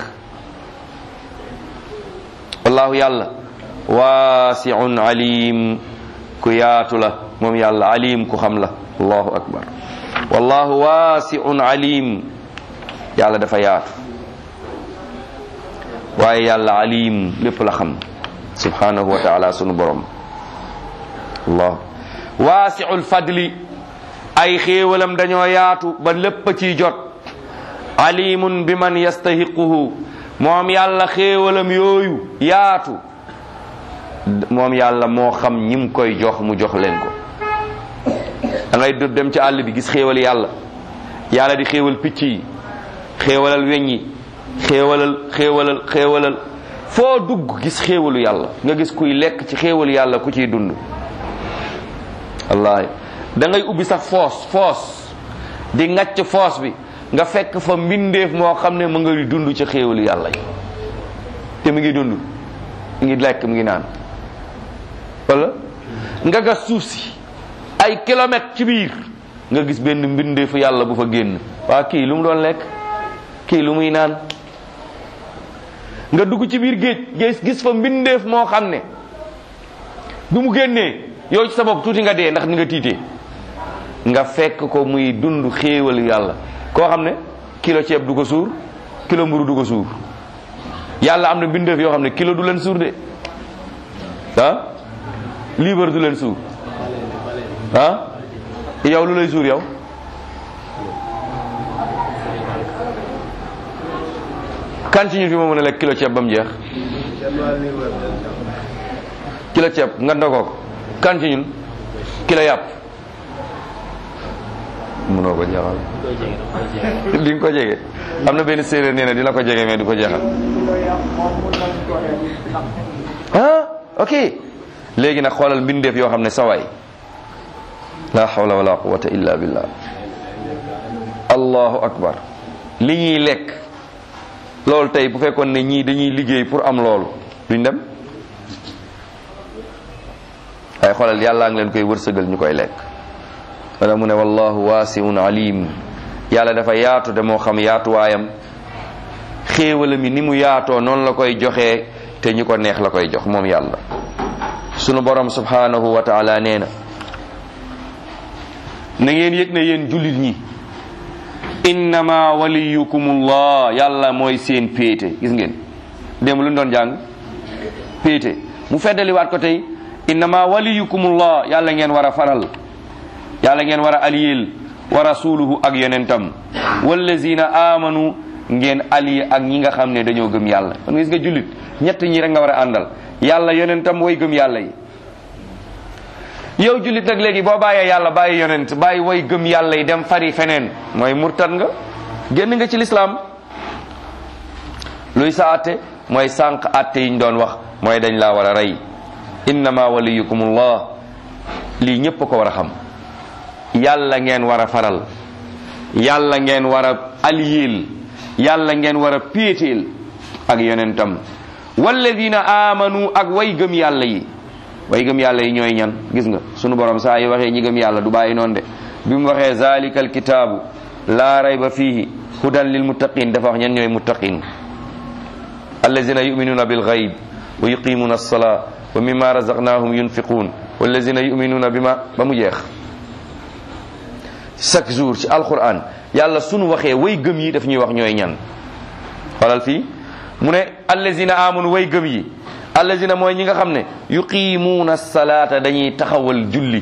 wallahu yàlla waasiun alim ku yaatu la moom yàlla alim ku xam la allahu akbar wallahu waasiun alim yàlla dafa yaatu waaye yàlla alim lépp la xam subhanahu wa taala sunu borom allah waasiul fadli ay xéewalam dañoo yaatu ba lépp a ciy jot alimun bi man yastahiquhu moom yàlla xéewalam yooyu yaatu moom yàlla moo xam ñim koy jox mu jox leen ko da ngay dëb dem ci àll bi gis xéewal yàlla yàlla di xéewal picc yi xéewalal weñ yi xéewalal xéewalal xéewalal foo dugg gis xéewalu yàlla nga gis kuy lekk ci xéewalu yàlla ku ciy dund wallaahi da ngay ubbi sax foos foos di ngacc foos bi nga fekk fa mbindeef moo xam ne mu ngi dund ci xéewalu yàlla yi te mu ngi dund mu ngi lekk mu ngi naan wala nga gas suuf si ay kilomètres ci biir nga gis benn mbindeefu yàlla bu fa génn waa kii lu mu doon lekk kii lu muy naan nga dugg ci biir géej gis gis fa mbindeef moo xam ne bi mu génnee yow ci sa bopp tuuti nga dee ndax ni nga tiitee nga fekk ko muy dund xéewal yàlla koo xam ne kilo ceeb du ko suur kilo mburu du ko suur yàlla am na mbindeef yoo xam ne kilo du leen suur de ah liibar du leen suur ah yow lu lay suur yow kan ci ñu fi moo mën a lekk kilo ceeb ba mu jeex kilo ceeb nga ndogoo ko kan ci ñun kilo yàpp mënoo ko jeexal di nga ko jege am na benn séeréer nee na dina ko jege mais du ko jeexal ah ok léegi nag xoolal mbindeef yoo xam ne sawaay la hawla wala quwwata illa billah allahu akbar li ñuy lekk loolu tey bu fekkoon ne ñii dañuy liggéey pour am loolu duñ dem ay xoolal yàllaa ngi leen koy wërsëgal ñu koy lekk wala mu ne wallahu waasiun alim yàlla dafa yaatu de moo xam yaatuwaayam xéewala mi ni mu yaatoo noonu la koy joxee te ñu ko neex la koy jox moom yàlla sunu borom subhanahu wa taala nee na na ngeen yëg ne yéen jullit ñi innama waliyukumullah yàlla mooy seen péete gis ngeen démb lu ñu doon jàng péete mu feddaliwaat ko tey innama waliyukumullah yàlla ngeen war a faral yàlla ngeen war a aliyeel wa rasuluhu ak yonentam wallazina amanu ngeen allié ak ñi nga xam ne dañoo gëm yàlla kon gis nga jullit ñett ñi rek nga war a àndal yàlla yonentam way gëm yàlla yi yow jullit nag léegi boo bàyyee yàlla bàyyi yonent bàyyi way gëm yàlla yi dem fari feneen mooy murtad nga génn nga ci lislaam luy sa atte mooy sànq atte yiñ doon wax mooy dañ laa war a rey innama waliyukumullah lii ñépp ko war a xam yàlla ngeen war a faral yàlla ngeen war a aliyeel yàlla ngeen war a péeteel ak yonentam walladina amanu ak way gëm yàlla yi way gëm yàlla yi ñooy ñan gis nga sunu borom saa yi waxee ñi gëm yàlla du bàyyi noonu de bi mu waxee zalika alkitaabu laa rayba fihi hudan lil muttaqin dafa wax ñan ñooy muttaqin allazina yuminuna bil gayb wa yuqimuna alsalaa wa mimma razaqnahum yunfiqun wallazina yuminuna bima ba mu jeex chaque jour ci alquran yàlla sunu waxee way gëm yi daf ñuy wax ñooy ñan xoolal fii mu ne allazina amanu way gëm yi allazina mooy ñi nga xam ne yuqimuuna salaata dañuy taxawal julli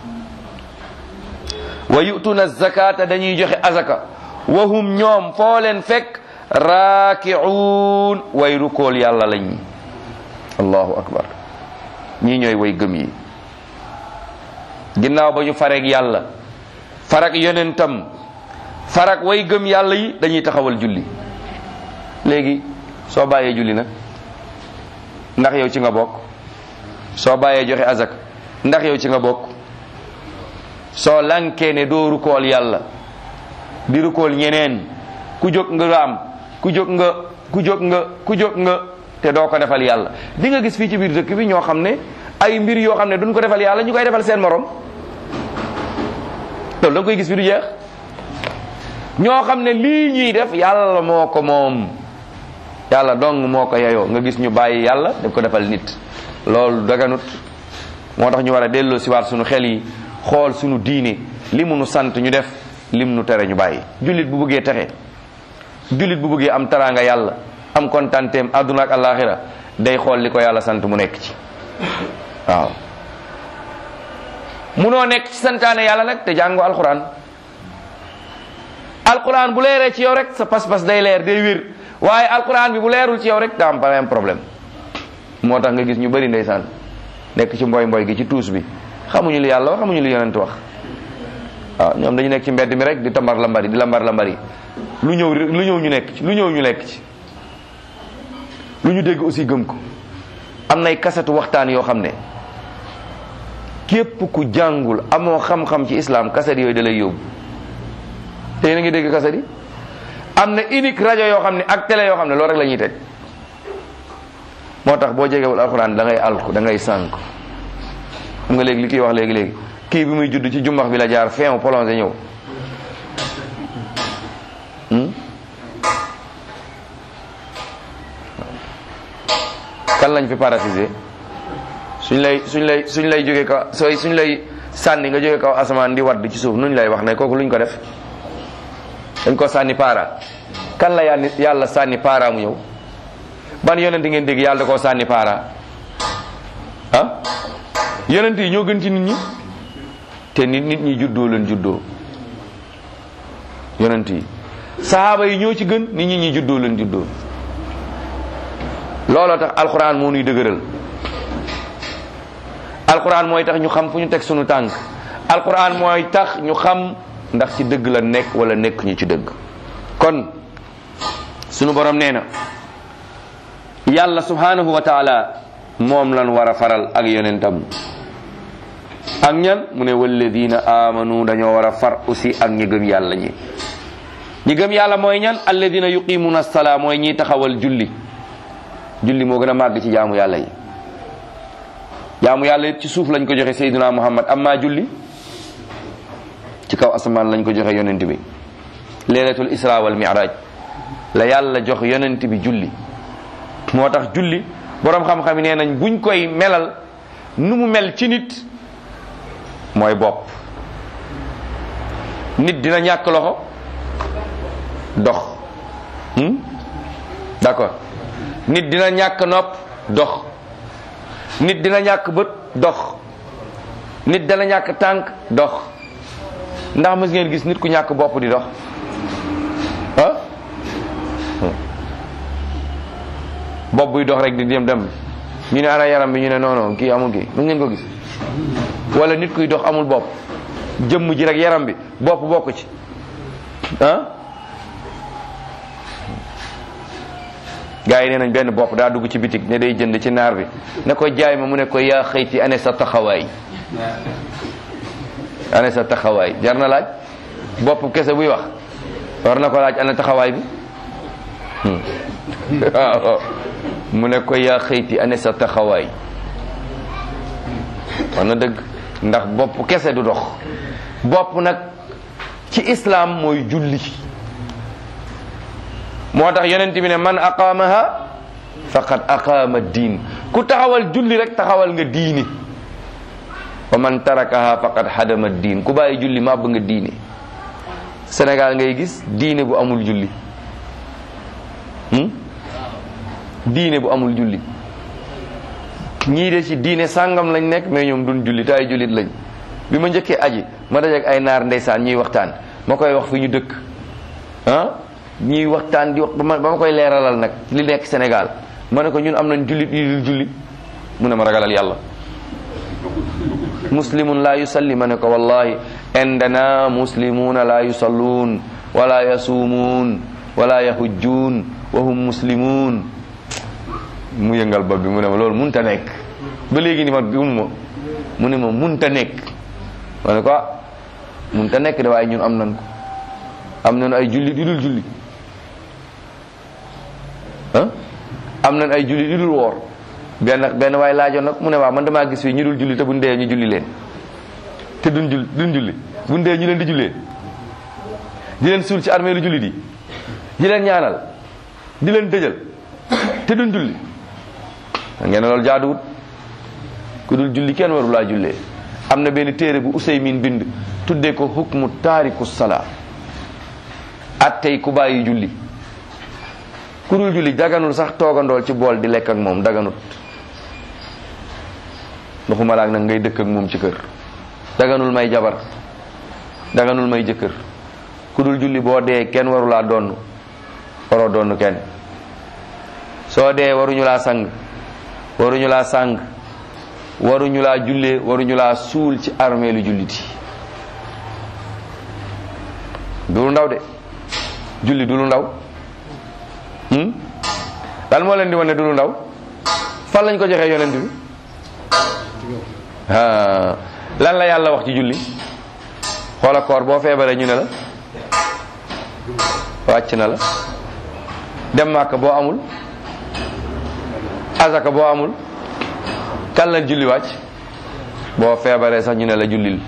wa yu'tuuna zakata dañuy joxe azaka wa hum ñoom foo leen fekk raaki'uun way rukool yàlla lañ allahu akbar ñii ñooy way gëm yi ginnaaw ba ñu fareeg yàlla farak yonentam farak way gëm yàlla yi dañuy taxawal julli léegi soo bàyyee julli nag ndax yow ci nga bokk soo bàyyee joxe azak ndax yow ci nga bokk soo lankee ne doo rukool yàlla di rukool ñeneen ku jóg nga raam ku jóg nga ku jóg nga ku jóg nga te doo ko defal yàlla di nga gis fii ci biir dëkk bi ñoo xam ne ay mbir yoo xam ne duñ ko defal yàlla ñu koy defal seen morom loolu da nga koy gis bi du jeex ñoo xam ne lii ñuy def yàlla moo ko moom yàlla dong moo ko yeyoo nga gis ñu bàyyi yàlla daf ko defal nit loolu daganut moo tax ñu war a delloo si waat suñu xel yi xool suñu diine li mu nu sant ñu def lim nu tere ñu bàyyi jullit bu bëggee texe jullit bu bëggee am taraanga yàlla am kontanteem àdduna ak àllaaxira day xool li ko yàlla sant mu nekk ci waaw munoo nekk ci santaane yàlla nag te jàngo alquran alquran bu leeree ci yow rek sa pas-pas day leer day wér waaye alquran bi bu leerul ci yow rek daa am am problème moo tax nga gis ñu bëri ndeysaan nekk ci mboy mboy gi ci tuus bi xamuñu li yàlla wax xamuñu li yonent wax waaw ñoom dañu nekk ci mbedd mi rek di tambar lambari di lambar lambari lu ñëw lu ñëw ñu nekk ci lu ñëw ñu lekk ci lu ñu dégg aussi gëm ko am nay kasetu waxtaan yoo xam ne képp ku jàngul amoo xam-xam ci islam kaset yooyu da lay yóbbu te yéen a ngi dégg kaset yi am na unique rajo yoo xam ne ak télé yoo xam ne loolu rek la ñuy teg moo tax boo jegewul alxuraan da ngay alku da ngay sànk xam nga léegi li kiy wax léegi léegi kii bi muy judd ci jumbax bi la jaar fin prolongé ñëw kan lañ fi parasité suñ lay suñ lay suñ lay jóge kaw sooy suñ lay sànni nga jóge kaw asamaan di wadd ci suuf nuñ lay wax ne kooku luñ ko def dañ ko sànni paara kan la yàlla yàlla sànni paara mu ñëw ban yonent ngeen dégg yàlla da koo sànni paara ah yonent yi ñoo gën ci nit ñi te nit nit ñi juddoo leen juddoo yonent yi sahaaba yi ñoo ci gën nit ñi ñi juddoo leen juddoo looloo tax alquran moo nuy dëgëral alquran mooy tax ñu xam fu ñu teg sunu tànk alquran mooy tax ñu xam ndax ci dëgg la nekk wala nekk ñu ci dëgg kon sunu borom nee na yàlla subhanahu wa taala moom lan war a faral ak yonentam ak ñan mu ne walladina amanu dañoo war a far aussi ak ñi gëm yàlla ñi ñi gëm yàlla mooy ñan alladina yuqimuna salaa mooy ñiy taxawal julli julli moo gën a màgg ci jaamu yàlla yi jaamu yàlla yëpp ci suuf lañ ko joxe sayyidina muhammad amma julli ci kaw asamaan lañ ko joxe yonent bi leelatul isra wal mi'raj la yàlla jox yonent bi julli moo tax julli boroom xam-xam yi nee nañ buñ koy melal nu mu mel ci nit mooy bopp nit dina ñàkk loxo dox hmm? d'accord nit dina ñàkk nopp dox nit dina ñàkk bët dox nit dana ñàkk tànk dox ndax mës ngeen gis nit ku ñàkk bopp di dox ah bopp buy dox rek di dem dem ñu ne ana yaram bi ñu ne non non kii amul kii mës ngeen ko gis wala nit kuy dox amul bopp jëmm ji rek yaram bi bopp bokk ci ah gaa yi nee nañ benn bopp daa dugg ci bitig ne day jënd ci naar bi ne ko jaay ma mu ne ko yaa xëyti ane sa taxawaay ane sa taxawaay jar na laaj bopp kese buy wax war na ko laaj ane taxawaay bi waaw mu ne ko yaa xëyti ane sa taxawaay war na dëgg ndax bopp kese du dox bopp nag ci islam mooy julli moo tax yonent bi ne man aqaamaha faqad aqaama diin ku taxawal julli rek taxawal nga diini wa man tarakaha faqad hadama diin ku bàyyi julli màbb nga diine Sénégal ngay gis diine bu amul julli diine bu amul julli ñii de ci diine sàngam lañ nekk mais ñoom duñ julli te ay jullit lañ bi ma njëkkee aji ma dajeek ay naar ndeysaan ñuy waxtaan ma koy wax fi ñu dëkk ah ñuy waxtaan di wax ba ma ba ma koy leeralal nag li nekk Sénégal ma ne ko ñun am nañ jullit yi dul julli mu ne ma ragalal yàlla muslimun la yusalli ma ne ko wallahi indana muslimuna la yusalluun wala yasuumuun wala yahujjuun wa hum muslimun mu yëngal bopp bi mu ne ma loolu munta nekk ba léegi ni ma gëmuma mu ne ma munta nekk ma ne ko ah munta nekk de waaye ñun am nañ ko am nañ ay jullit yu dul julli ah am nañ ay jullit yu dul woor benn benn waay laajoon nag mu ne waaw man damaa gis fii ñu dul julli te buñ dee ñu julli leen te duñ jull duñ julli buñ dee ñu leen di jullee di leen suul ci armée lu julli di di leen ñaanal di leen dëjal te duñ julli ngeen ne loolu jaaduwut ku dul julli kenn waru laa jullee am na benn téere bu Useymin bind tuddee ko hukmu taariku salaa attey ku bàyyi julli ku dul julli daganul sax toogandool ci bool di lekk ak moom daganut waxuma laak nag ngay dëkk ak moom ci kër daganul may jabar daganul may jëkkër ku dul julli boo dee kenn warulaa donn waroo donn kenn soo dee waruñu laa sang waruñu laa sang waruñu laa jullee waruñu laa suul ci armée lu julliti du lu ndaw de julli du lu ndaw hmm? lan moo leen di wane du lu ndaw fan lañ ko joxee yonent bi ah lan la yàlla wax ci julli xoola koor boo feebaree ñu ne la wàcc na la dem màkk boo amul azaka boo amul kan la julli wàcc boo feebaree sax ñu ne la jullil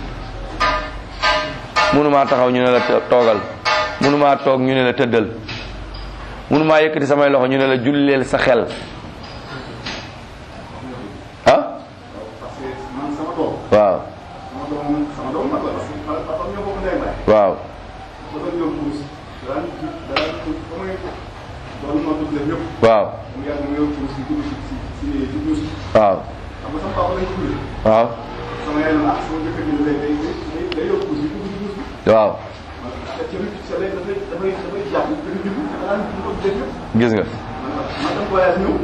mënumaa taxaw ñu ne la toogal mënumaa toog ñu ne la tëddal mënumaa yëkkati samay loxo ñu ne la julleel sa xel ah parce que man sama doom waaw sama doom sama doom mag la parce que man papa ñoo bokk ndey baay waaw dafa ñëw puus daan daan ba may doon ma tudd leen ñëpp waaw mu yàgg mu ñëw puus di dugg si si si si duus waaw xam nga sama papa lañ ko tuddee waaw sama yaay na ah sama jëkkër ji day day day day yow puus di dugg si duus bi waaw man te ci sa léegi dafay dafay dafay jàpp dañu dugg dafa daan dugg ko dégg gis nga man man dem voyage ñëw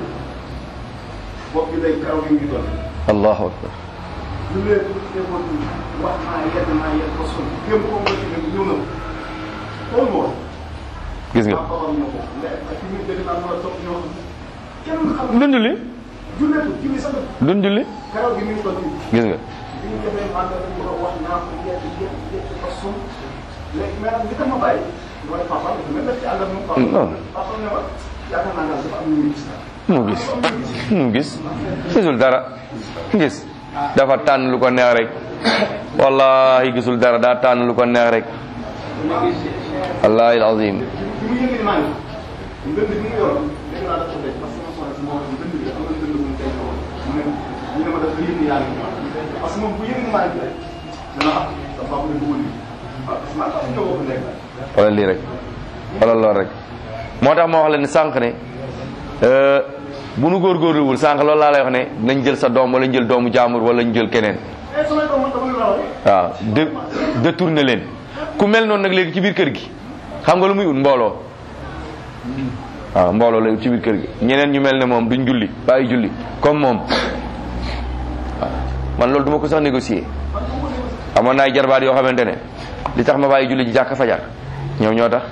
bopp bi day karaw gi ngi doon allahu akbar lu leen lu demoon wax naa yedd naa yedd ba sonn kéem koo nga ci ne ñëw na xool ma woon gis nga ah babam ñoo ko mais ak fi muy dégg naa mën a topp ñoo xam kenn xam dun julli julleetu julli sax dun julli karaw gi mi ngi doon nii gis nga bi ñu defee man dañ ko wax naa ko yedd yedd yedd ba sonn léegi mais nag li tax ma bàyyi mooy papa dafa mel ci àll ak moom papa Non. papa ne ma yaakaar naa daal dafa am lu muy gis daal mu gis mu gis gisul dara gis dafa tànn lu ko neex rek wallahi gisul dara daa tànn lu ko neex rek wallahi alazim bi mu yëngu ni maa ngi ndënd bi mu yoroon dégg naa dafa daj parce que ma soxla si moo wax ndënd bi am na ndënd bu mu tey woon mu ne ñu ne ma dafa yëngu yaa ngi parce que moom bu yëngu maa ngi rek dana ah sa papa ne bëggoon ni ah parce que maa tax ñoo bokk nekk wala lii rek wala lool rek moo tax ma wax la ne sànq ne euh, bu nu góorgóorluwul sànq loolu laa lay wax ne nañ jël sa doom wala ñu jël doomu jaamur wala ñu jël keneen eh samay doom man dama leen rawale waaw de détourné leen ku mel noonu nag léegi ci biir kër gi xam nga lu muy ut mbooloo waaw mbooloo la ut ci biir kër gi ñeneen ñu mel ne moom duñ julli bàyyi julli comme moom waaw man loolu duma ko sax négocier amoon na ay jarbaat yoo xamante ne li tax ma bàyyi julli ji jàkk fajar ñoom ñoo tax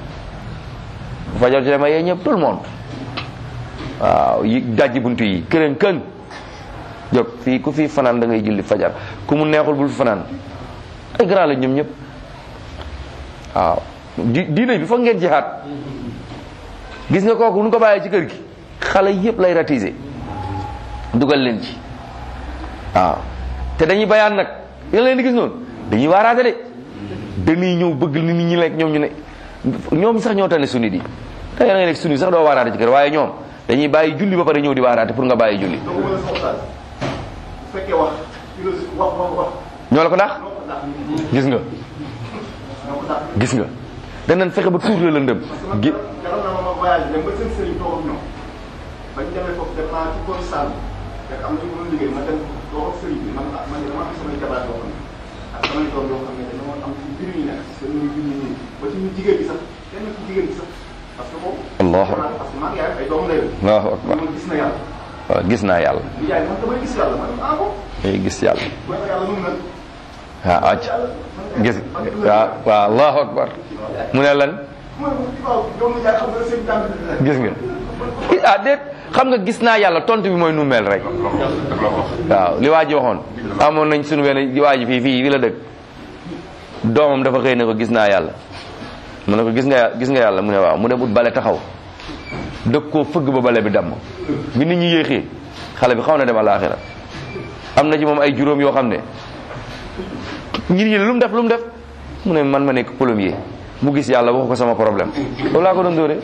bu fajar ci ma yee ñëpp tout le monde waaw yi dajji buntu yi kërën kën jóg fii ku fii fanaan da ngay julli fajar ku mu neexul bul fi fanaan ay grand la ñoom ñëpp waaw di diine bi foog ngeen jihaat gis nga kooku nu ko bàyyee ci kër gi xale yëpp lay ratiser dugal leen ci waaw te dañuy bayaan nag yéen leen di gis noonu dañuy waaraate de dañuy ñëw bëgg nit ñi lekk ñoom ñu ne ñoom sax ñoo tane sunni di te yéen a ngi nekk sunni sax doo waaraate ci kër waaye ñoom dañuy bàyyi julli ba pare ñëw di waaraate pour nga bàyyi julli doo ko mën a soxlaal bu fekkee wax philosophie wax wax wax ñoo la ko dàq ñoo ko dàq gis nga ñoo ko dàq gis nga danañ fexe ba tuur la lëndëm gi jaral na ma ma voyage dem ba seen sëriñ toog ak ñoom bañ demee foofu def naa ci koy sàll fekk am na ñu doon liggéey ma dem toog ak sëriñ bi man ah man de dama am samay jabaat yoo xam ne ak samay doom yoo xam ne dañoo am ci biir yi nekk seen ñu junni nii ba ci ñu jigéen bi sax kenn ci jigéen bi sax parce que boobu Allahu xam naa parce que maa ngi yaay ay doomu ndey la Allahu akbar man gis na yàlla waaw gis naa yàlla li yaay man damay gis yàlla man ah bon day gis yàlla booy ko yàlla nun nag waaw acc gis waaw waaw Allahu akbar mu ne lan mu ne ko waaw doomu yaay xam nga seen tànk gis nga ah déet xam nga gis naa yàlla tontu bi mooy nu mel rek waaw li waa ji waxoon amoon nañ sunu benn waa ji fii fii fii la dëkk doomam dafa xëy ne ko gis naa yàlla mu ne ko gis nga gis nga yàlla mu ne waaw mu dem ut bale taxaw dëkk koo fëgg ba bale bi damm bi nit ñi yéexee xale bi xaw na dem àllaaxira am na ci moom ay juróom yoo xam ne ñi ñi lu mu def lu mu def mu ne man ma nekk plombier mu gis yàlla waxu ko sama problème loolu laa ko doon dóore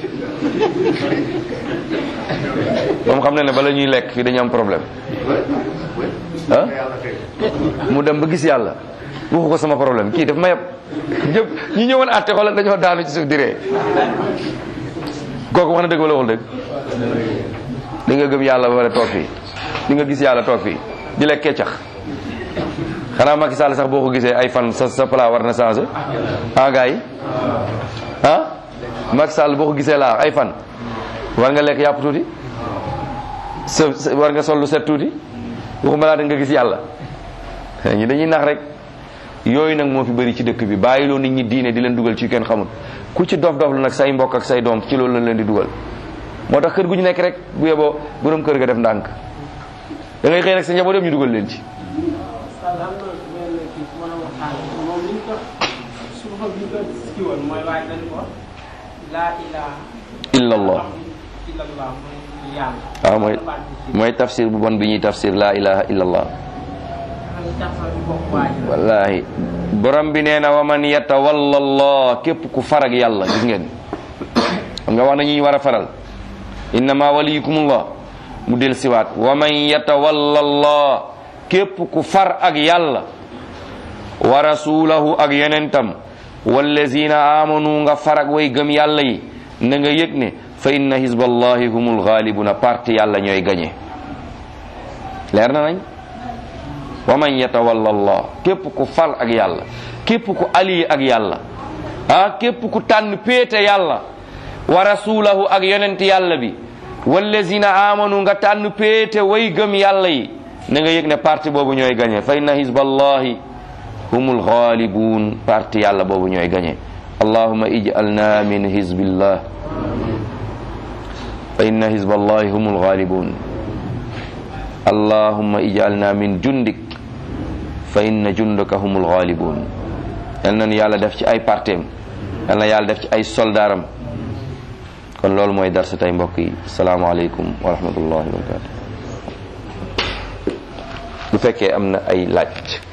moom xam na ne bala ñuy lekk fii dañu am problème ah mu dem ba gis yàlla waxu ko sama problème kii daf ma yab ñëpp ñi ñëwoon àtte xoolal dañoo daanu ci suuf di ree kooku wax na dëgg wala waxul dëgg di nga gëm yàlla ba pare toog fii di nga gis yàlla toog fii di lekk keccax xanaa Macky Sall sax boo ko gisee ay fan sa sa plat war na changé ah gars yi ah Macky Sall boo ko gisee laa ay fan war nga lekk yàpp tuuti sa war nga sol lu set tuuti waxuma laa da nga gis yàlla ñi dañuy nax rek yooyu nag moo fi bëri ci dëkk bi bàyyiloo nit ñi diine di leen dugal ci kenn xamul ku ci dof dof lu nag say mbokk ak say doom ci loolu lañ leen di dugal moo tax kër gu ñu nekk rek bu yeboo borom kër ga def ndànk da ngay xëy rek sa njaboot yëpp ñu dugal leen ci Sall am na benn kii su ma la waxtaan moom li ñu ko su ko bi ñu ko kii woon mooy waaye dañ ko laa ilaha illa allah illallah mooy yàlla. waaw mooy mooy tafsir bu bon bi ñuy tafsir la ilaha illa allah wallahi borom bi nee na wa man yatawalla allah képp ku farag yàlla gis ngeen xam nga wax na ñuy war a faral innama waliyukumullah mu del siwaat wa man yatawalla allah képp ku far ak yàlla wa rasulahu ak yonentam wallazina amanu nga far ak way gëm yàlla yi na nga yëg ne fa inna hizballahi humul ghalibuna parti yàlla ñooy gañe leer na nañ wa man yatawalla allah képp ku far ak yàlla képp ku ali ak yàlla ah képp ku tànn péete yàlla wa rasulahu ak yonent yàlla bi wallazina amanu nga tànn péete way gëm yàlla yi na nga yëg ne parti boobu ñooy gañe fa inna hizballahi humul ghalibun parti yàlla boobu ñooy gañe allahumma ij'alna min hizbillah fa inna hizballahi humul ghalibun allahumma ij'alna min jundik fa inna jundaka humul ghalibun yal na yàlla def ci ay parteem yal na yàlla def ci ay soldaaram kon loolu mooy darsa tey mbokk yi asalaamaaleykum wa rahmatullahi wa barakatu bu fekkee am na ay laaj